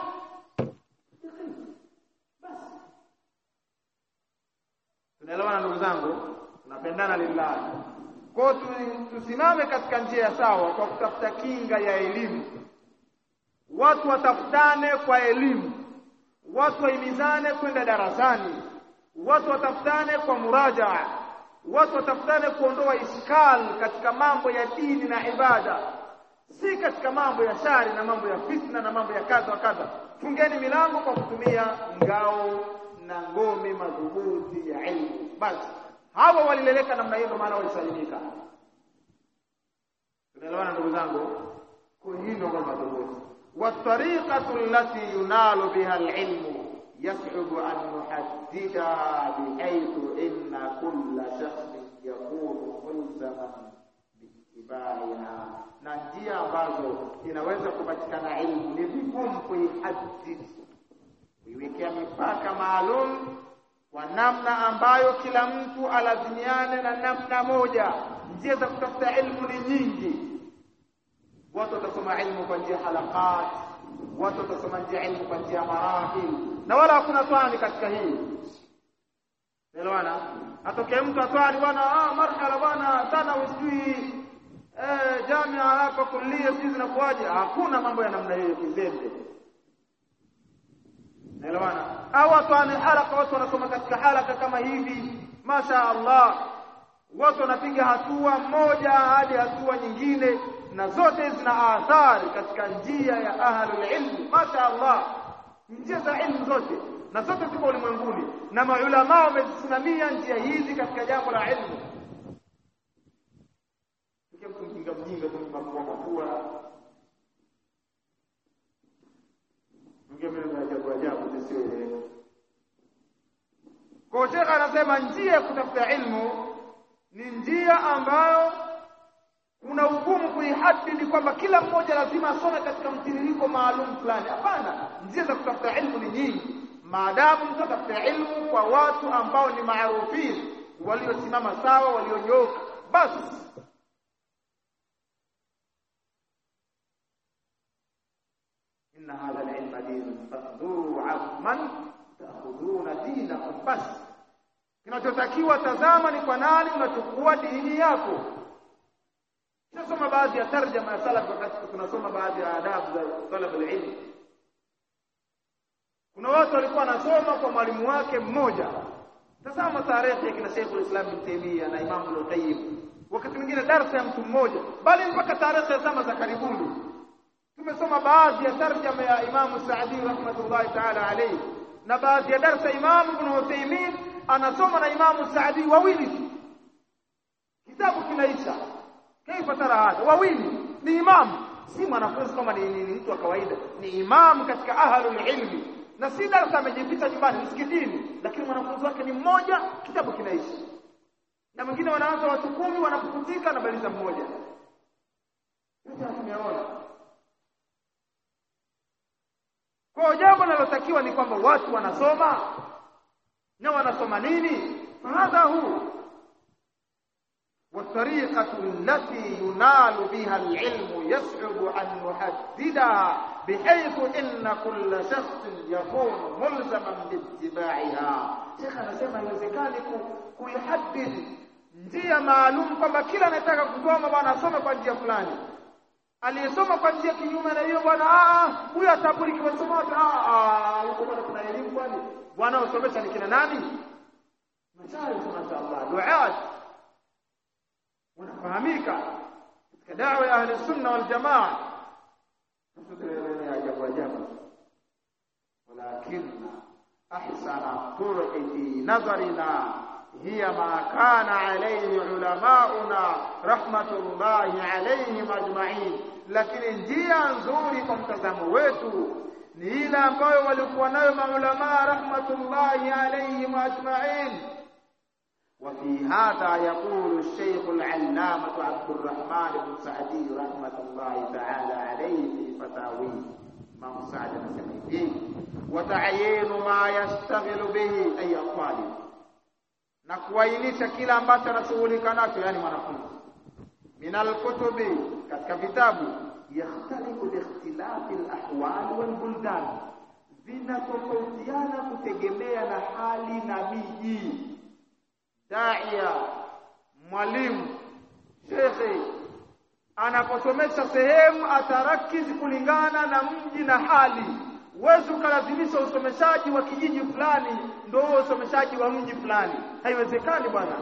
tunaelewana ndugu zangu tunapendana lillahi kwa tusimame katika njia sawa kwa kutafuta kinga ya elimu watu watafutane kwa elimu watu wahimizane kwenda darasani watu watafutane kwa murajaa watu watafutane kuondoa iskal katika mambo ya dini na ibada si katika mambo ya shari na mambo ya fitna na mambo ya kadha wa kadha fungeni milango kwa kutumia ngao na ngome madhubuti ya ilmu basi hawa walileleka namna hiyo maana walisalimika tunaelewana ndugu zangu kwa hii ndio ngome madhubuti والطريقة التي ينال بها العلم يصعب أن نحددها بحيث إن كل شخص يكون ملزما باتباعها na njia ambazo inaweza kupatikana ilmu ni vigumu kuihadidi kuiwekea mipaka maalum kwa namna ambayo kila mtu alazimiane na namna moja njia za kutafuta ilmu ni nyingi watu watasoma ilmu kwa njia halakat watu watasoma njia ilmu kwa njia marahil na wala hakuna twani katika hii elewana atokee mtu atwani bwana ah marhala bwana sana usijui eh jamia hapa kulia sisi zinakuaje hakuna mambo ya namna hiyo kizembe elewana au atwani halaka watu wanasoma katika halaka kama hivi masha Allah watu wanapiga hatua moja hadi hatua nyingine na zote zina athari katika njia ya ahlul ilmi masha Allah njia za ilmu zote na zote ziko ulimwenguni na maulama wamezisimamia njia hizi katika jambo la ilmu Sikia mtu mjinga mjinga tu mafua mafua mgeme na ajabu ajabu zisizoeleweka kwa Sheikh anasema njia ya kutafuta ilmu ni njia ambayo kuna ugumu kuihadidi kwamba kila mmoja lazima asome katika mtiririko maalum fulani. Hapana, njia za kutafuta ilmu ni nyingi, maadamu mtu atafuta ilmu kwa watu ambao ni maarufin, waliosimama sawa, walionyooka, basi inna hadha alilma dinun fanduru amman taakhudhuna dinakum, basi kinachotakiwa tazama ni kwa nani unachukua dini yako. Tunasoma baadhi ya tarjama ya salaf wakati tunasoma baadhi ya adabu za talab alilm. Kuna watu walikuwa wanasoma kwa mwalimu wake mmoja. Tazama tarehe ya kina Sheikh al-Islam Ibn Taymiyyah na Imam al-Qayyim. Wakati mwingine darasa ya mtu mmoja, bali mpaka tarehe ya zama za karibuni. Tumesoma baadhi ya tarjama ya Imam Saadi rahmatullahi ta'ala alayhi na baadhi ya darasa Imam Ibn Uthaymeen anasoma na Imam Saadi wawili tu. Kitabu kinaisha. Kaifa tara hadha? Wawili ni imam, si mwanafunzi kama ni, ni, ni mtu wa kawaida, ni imam katika ahlul ilmi, na si darasa amejificha nyumbani msikitini, lakini mwanafunzi wake ni mmoja, kitabu kinaisha. Na mwingine wanaanza watu kumi, wanapukutika na baliza mmoja. Yote tumeona. Kwa jambo linalotakiwa ni kwamba watu wanasoma na wanasoma nini? Hadha huu والطريقة التي ينال بها العلم يصعب أن نحددها بحيث إن كل شخص يكون ملزما باتباعها شيخ anasema haiwezekani kuihadidi njia maalum kwamba kila anayetaka kusoma bwana asome kwa njia fulani aliyesoma kwa njia kinyume na hiyo bwana huyo ataburi kiwasoma watu huko bwana kuna elimu kwani bwana usomesha ni kina nani mashaikh mashaallah duat wanafahamika katika dawa ya ahli sunna wal jamaa ajabu ajabu walakinna ahsana turqi fi nazarina hiya ma kana alayhi ulamauna rahmatullahi alayhim ajma'in lakini njia nzuri kwa mtazamo wetu ni ile ambayo walikuwa nayo maulama rahmatullahi alayhim ajma'in وفي هذا يقول الشيخ العلامة عبد الرحمن بن سعدي رحمة الله تعالى عليه في فتاويه ما سعد فيه وتعيين ما يشتغل به أي الطالب na kuainisha kila ambacho anashughulika nacho yani mwanafunzi min alkutubi katika vitabu yakhtalifu biikhtilafi alahwal walbuldan vinatofautiana kutegemea na hali na miji daia mwalimu shekhe anaposomesha sehemu atarakizi kulingana na mji na hali huwezi ukalazimisha usomeshaji wa kijiji fulani ndio usomeshaji wa mji fulani haiwezekani bwana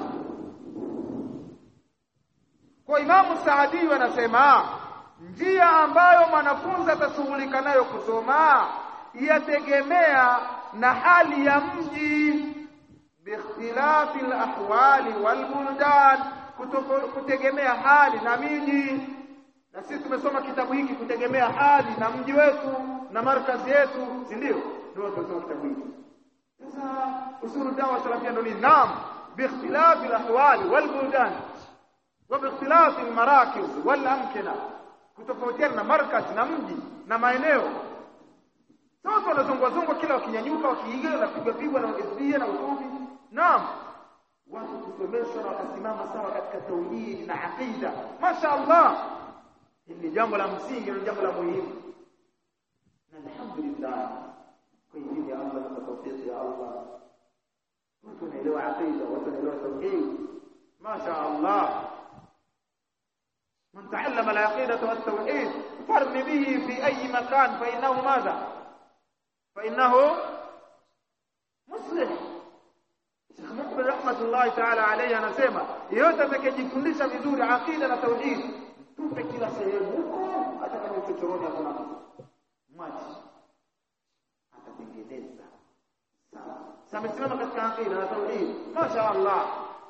kwa imamu saadi anasema njia ambayo mwanafunzi atashughulika nayo kusoma yategemea na hali ya mji biikhtilafi alahwali walbuldan kutegemea hali na miji na sisi tumesoma kitabu hiki kutegemea hali na mji wetu na markazi yetu si ndio ndio tumesoma kitabu hiki sasa usulu dawa salafia ndio ni naam biikhtilafi alahwali walbuldan wa biikhtilafi almarakiz walamkina kutofautiana na markazi na mji na maeneo sasa wanazungwa zungwa kila wakinyanyuka wakiiga na kupigwa pigwa na hizbia na usufi naam watu kusomeshwa na wakasimama sawa katika tauhidi na aqida masha Allah hili ni jambo la msingi na jambo la muhimu na alhamdulillah kwa elimu ya Allah na tawfiki ya Allah watu wanaelewa aqida watu wanaelewa tauhid masha Allah من تعلم العقيدة والتوحيد فرم به في أي مكان فإنه ماذا فإنه مصلح Sheikh Mukbil rahmatullahi ta'ala alayhi anasema yeyote atakayejifundisha vizuri aqida na tauhid tupe kila sehemu huko hata kama uchochoroni hakuna maji atatengeneza sawa sasa amesimama katika aqida na tauhid masha Allah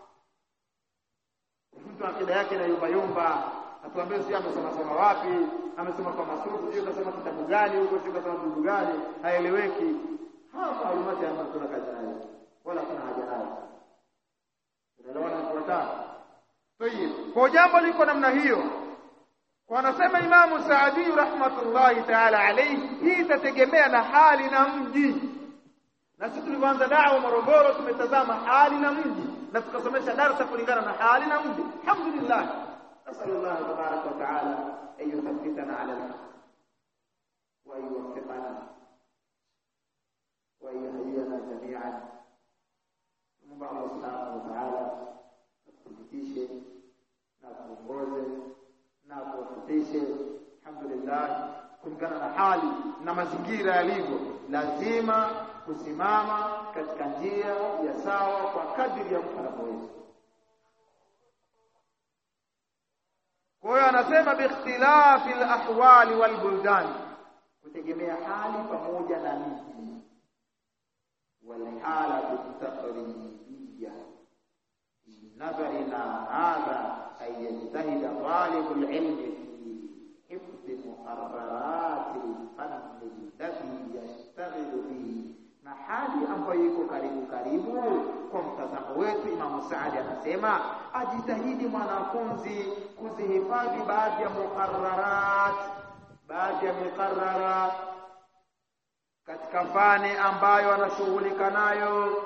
mtu akida yake na yumba yumba atuambie si amesoma soma wapi amesoma kwa masufu sio kasoma kitabu gani huko sio kasoma buku gani haeleweki hapa alumati hapa tuna kazi nayo wala kuna haja nayo unaelewana kufuatana tayib kwa jambo liko namna hiyo wanasema imamu Saadi rahmatullahi ta'ala alayhi hii itategemea na hali na mji na sisi tulipoanza dawa Morogoro tumetazama hali na mji na tukasomesha darasa kulingana na hali na mji alhamdulillah نسأل الله تبارك وتعالى أن يثبتنا على الحق وأن يوفقنا وأن يهدينا جميعا Mungu Allah Subhanahu wa Ta'ala atuthibitishe na kuongoze na kuwafutishe alhamdulillah kulingana na hali na mazingira yalivyo lazima kusimama katika njia ya sawa kwa kadiri ya mfano kwa hiyo anasema biikhtilafi alahwali walbuldan kutegemea hali pamoja na miji والحالة التقريبية في نظرنا هذا أن يجتهد طالب العلم في حفظ مقررات الفن الذي يشتغل به na hali ambayo iko karibu karibu kwa mtazamo wetu Imamu Saadi anasema ajitahidi mwanafunzi kuzihifadhi baadhi ya muqarrarat baadhi ya muqarrarat katika fani ambayo anashughulika nayo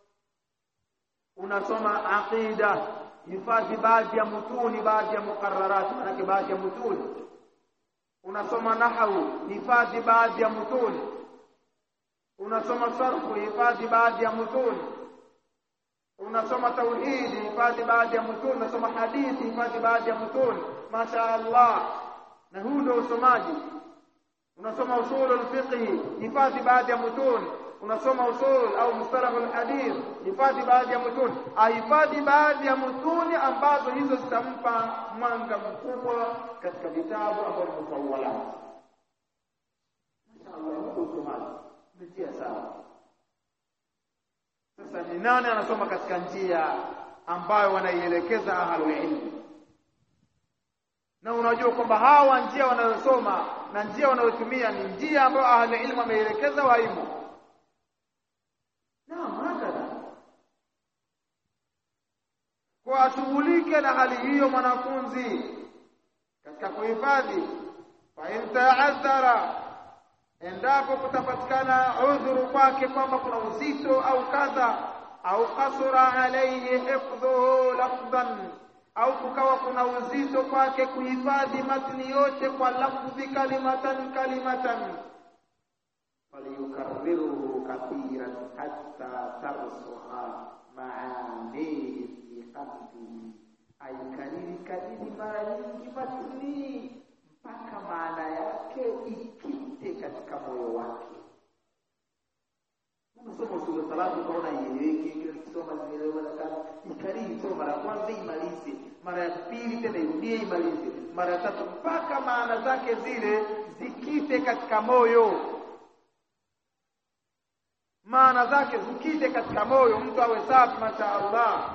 unasoma aqida hifadhi baadhi ya mutuni baadhi ya muqarrarat manake baadhi ya mutuni unasoma nahwu hifadhi baadhi ya mutuni unasoma sarfu hifadhi baadhi ya mutuni unasoma tauhidi hifadhi baadhi ya mutuni unasoma hadithi hifadhi baadhi ya mutuni masha Allah na huu ndio usomaji unasoma usul al-fiqh hifadhi baadhi ya mutun unasoma usul au mustalah al-hadith hifadhi baadhi ya mutun ahifadhi baadhi ya mutuni ambazo hizo zitampa mwanga mkubwa katika vitabu ambavyo ni mutawala mashaallah usomaji mtia sawa sasa ni nani anasoma katika njia ambayo wanaielekeza ahlul ilmi na unajua kwamba hawa njia wanayosoma na njia wanayotumia ni njia ambayo ahli ilmu wameelekeza waimu naam hakadha kwa ashughulike na hali hiyo mwanafunzi katika kuhifadhi fa in ta'azzara endapo kutapatikana udhuru kwake kwamba kuna uzito au kadha au kasura alayhi hifdhuhu lafdhan au kukawa kuna uzito kwake kuhifadhi matni yote kwa lafdhi kalimatan kalimatan falyukarriruhu kathiran hatta tarsuha maanihi fi qalbihi aikariri kadiri mara nyingi matni mpaka maana yake ikite katika moyo wake unasoma sura salatu ukaona ieleweke kile kisoma zimeelewa lakini ikariri soma mara ya kwanza imalize mara ya pili tena irudie imalize mara ya tatu mpaka maana zake zile zikite katika moyo maana zake zikite katika moyo mtu awe safi masha Allah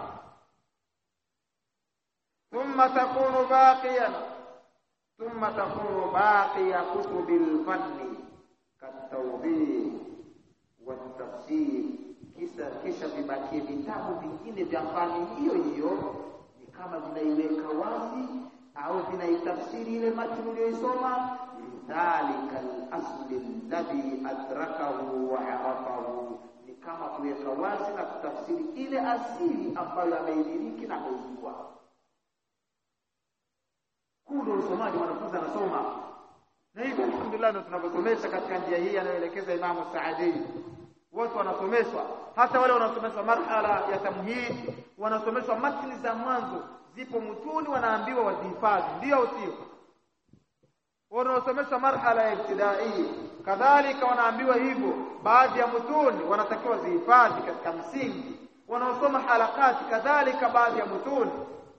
thumma takunu baqiyan thumma takunu baqiya kutubil fanni katawbih watafsir kisha kisha vibakie vitabu vingine vya fani hiyo hiyo ni kama vinaiweka wazi au vinaitafsiri ile matni uliyoisoma lidhalika al-asli alladhi adrakahu wa arafahu ni kama kuweka wazi na kutafsiri ile asili ambayo ameidiriki na ameijua huu ndio usomaji mwanafunzi anasoma na hivyo alhamdulillah ndio tunavyosomesha katika njia hii anayoelekeza Imamu Saadi watu wanasomeshwa hata wale wanasomeshwa marhala ya tamhid wanasomeshwa matni za mwanzo zipo mutuni wanaambiwa wazihifadhi ndio usio wanaosomeshwa marhala ya ibtidai kadhalika wanaambiwa hivyo baadhi ya mutuni wanatakiwa zihifadhi katika msingi wanaosoma halakati kadhalika baadhi ya mutuni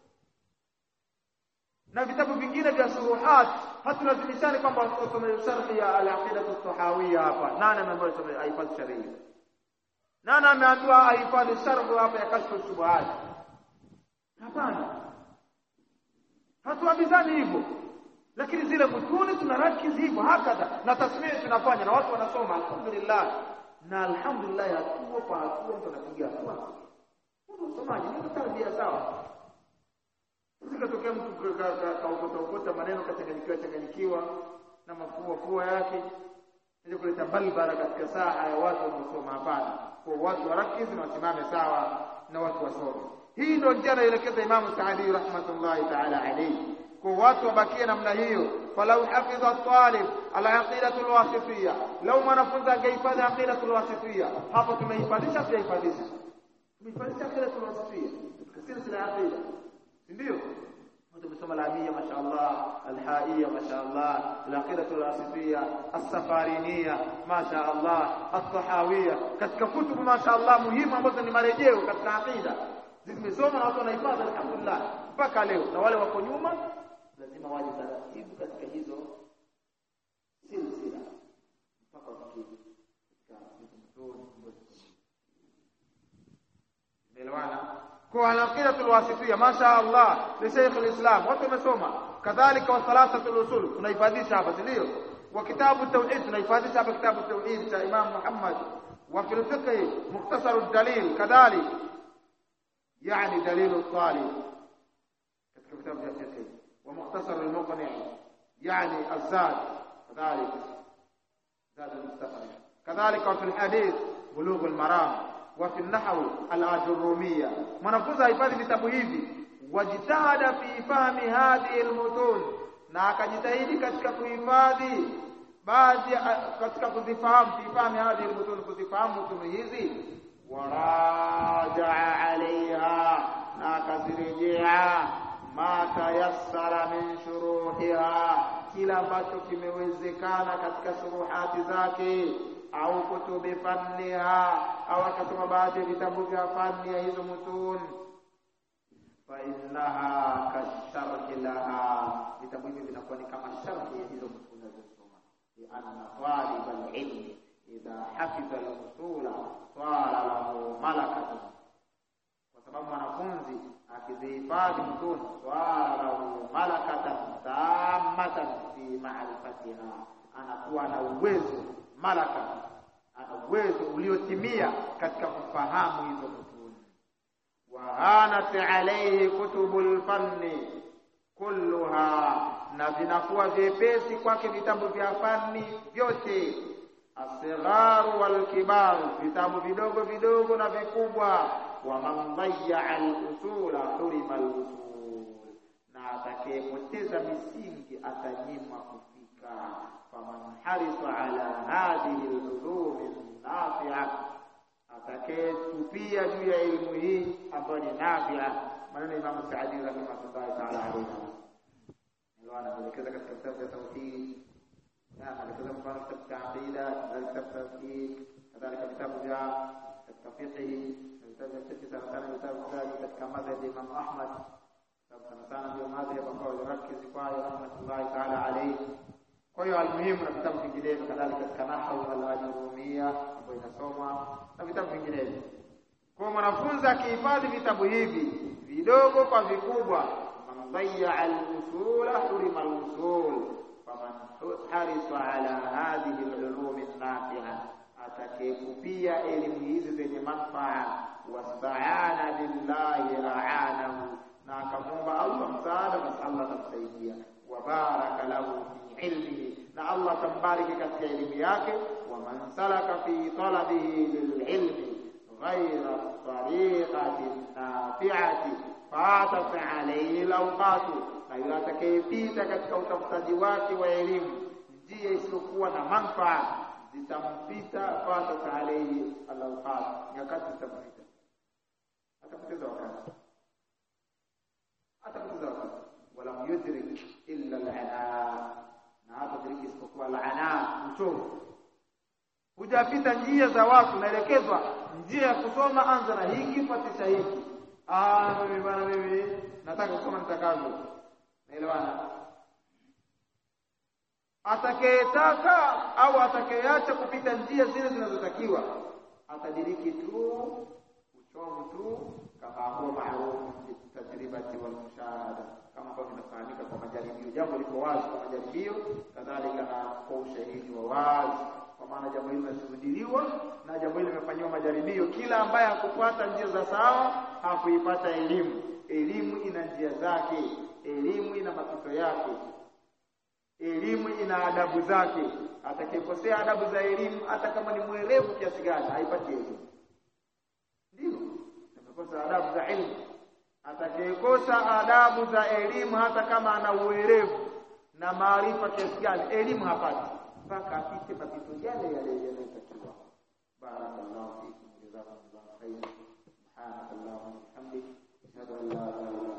na vitabu vingine vya shuruhat hatulazimishani kwamba wasome sharhi ya al-aqida at-tahawiyya hapa nani ameambiwa asome ahifadhi sharia nani ameambiwa ahifadhi sharhu hapa ya kashfu shubuhat hapana hatuambizani hivyo lakini zile mutuni tunarakizi hivyo hakadha na tasmii tunafanya na watu wanasoma alhamdulillah na alhamdulillah hatua kwa hatua mtu anapiga hatua usomaji ni tarbia sawa Sikatokea mtu kaokota okota maneno kachanganyikiwa changanyikiwa na mafua fua yake ili kuleta balbara katika saa ya watu wanaosoma. Hapana, kwa watu warakizi na wasimame sawa na watu wasome. Hii ndio njia anaelekeza Imamu Saadi rahmatullahi taala alayhi, kwa watu wabakie namna hiyo. Falau hafidha talib alaqidatu alwasitiyya, lau mwanafunzi angehifadhi aqidatu alwasitiyya, hapo tumehifadhisha, tujahifadhisha, tumehifadhisha aqidatu alwasitiyya katika sila aqida ndio tumesoma lamia mashaallah alhaia mashaallah alaqidatu alasifia as-safariniyya mashaallah at-tahawiyya katika kutubu mashaallah muhimu ambazo ni marejeo katika aqida zimesoma na watu wanahifadhi alhamdulillah mpaka leo na wale wako nyuma lazima waje taratibu katika hizo silsila mpaka wafikie Umeelewana? kwa al-aqidatu al-wasitiyya masha Allah li Sheikh al-Islam watu wamesoma kadhalika wa thalathatu al-usul tunahifadhisha hapa ndio wa kitabu tauhid tunahifadhisha hapa kitabu tauhid cha Imam Muhammad wa fil fiqh mukhtasar ad-dalil kadhalik yani dalil al-talib katika kitabu cha fiqh wa mukhtasar al-muqni yani az-zad kadhalik zad al-mustaqbal kadhalika wa fil hadith bulugh al-maram وفي النحو الأجرومية mwanafunzi ahifadhi vitabu hivi wajitahada fi fahmi hadhihi almutun na akajitahidi katika kuhifadhi baadhi katika kuzifahamu fi fahmi hadhihi almutun kuzifahamu mutun hizi warajaa alaiha na akazirejea ma tayassara min shuruhiha kila ambacho kimewezekana katika shuruhati zake au kutubi fanniha au akasoma baadhi ya vitabu vya fani ya hizo mutun fa innaha kasharhi laha vitabu hivi vinakuwa ni kama sharhi ya hizo mutun zinazosoma lianna talib alilmi idha hafidha al-usula swala lahu malakatun kwa sababu mwanafunzi akizihifadhi mtuni swala lahu malakatan tammatan fi ma'rifatiha anakuwa na uwezo malaka ana uwezo uliotimia katika kufahamu hizo mtuni wahanat alayhi kutubul fanni kulluha na vinakuwa vyepesi kwake vitabu vya fani vyote asigharu walkibaru vitabu vidogo vidogo na vikubwa wa man dayya al-usula hurima al-usul na atakayepoteza misingi atanyimwa kufika faman harisa ala hadhihi al-ulum nafi'a atakayetupia juu ya elimu hii ambayo ni nafi'a maneno Imam Saadi rahimahullah ta'ala alayhi ndio anaelekeza katika kitabu cha tauhid na anaelekeza mfano kitabu cha aqida na kitabu cha tauhid kadhalika vitabu vya katika fiqh na vitabu vya fiqh sana sana vitabu vya katika madhhabi ya Imam Ahmad sababu sana sana ndio madhhabi ambayo yarakiz kwayo rahmatullahi ta'ala alayhi kwa hiyo almuhimu na vitabu vinginevyo kadhalika katika nahwu al-ajrumia ambayo inasoma na vitabu vinginevyo kwa mwanafunzi akihifadhi vitabu hivi vidogo kwa vikubwa man dayya al-usula hurima al-usul faman harisa ala hadhihi al-ulum an-nafi'a atakayekupia elimu hizi zenye manufaa wastaana billahi aanahu na akamwomba Allah msaada basi Allah atamsaidia wa baraka lahu fi ilmihi na Allah atambariki katika elimu yake wa man salaka fi talabihi lililmi ghayra tariqati nafi'ati fatat alayhi alawqatu na yule atakayepita katika utafutaji wake wa elimu njia isiyokuwa na manufaa zitampita fatat alayhi alawqat nyakati zitampita atapoteza wakati atapoteza wakati wala yudrik illa al-ana na hatadiriki isipokuwa al-ana uchovu hujapita njia za watu naelekezwa njia ya kusoma anza na hiki fatisha hiki ah mimi bana mimi nataka kusoma nitakavyo naelewana atakayetaka au atakayeacha kupita njia zile zinazotakiwa atadiriki tu uchovu tu kama huwa maarufu tajribati wal mushahada kama ambavyo vinafahamika kwa majaribio jambo liko wazi kwa majaribio kadhalika na kwa ushahidi wa wazi kwa maana jambo hili linashuhudiliwa na jambo hili limefanyiwa majaribio kila ambaye hakufuata njia za sawa hakuipata elimu elimu ina njia zake elimu ina mapito yake elimu ina adabu zake atakayekosea adabu za elimu hata kama ni mwerevu kiasi gani haipati elimu ndio amekosa adabu za elimu atakayekosa adabu za elimu hata kama ana uwerevu na maarifa kiasi gani elimu hapati mpaka apite mapito yale yale yanayotakiwa barakallahu fikum jazakumullahu khairan subhanakallahumma wa bihamdik ashhadu an la ilaha illa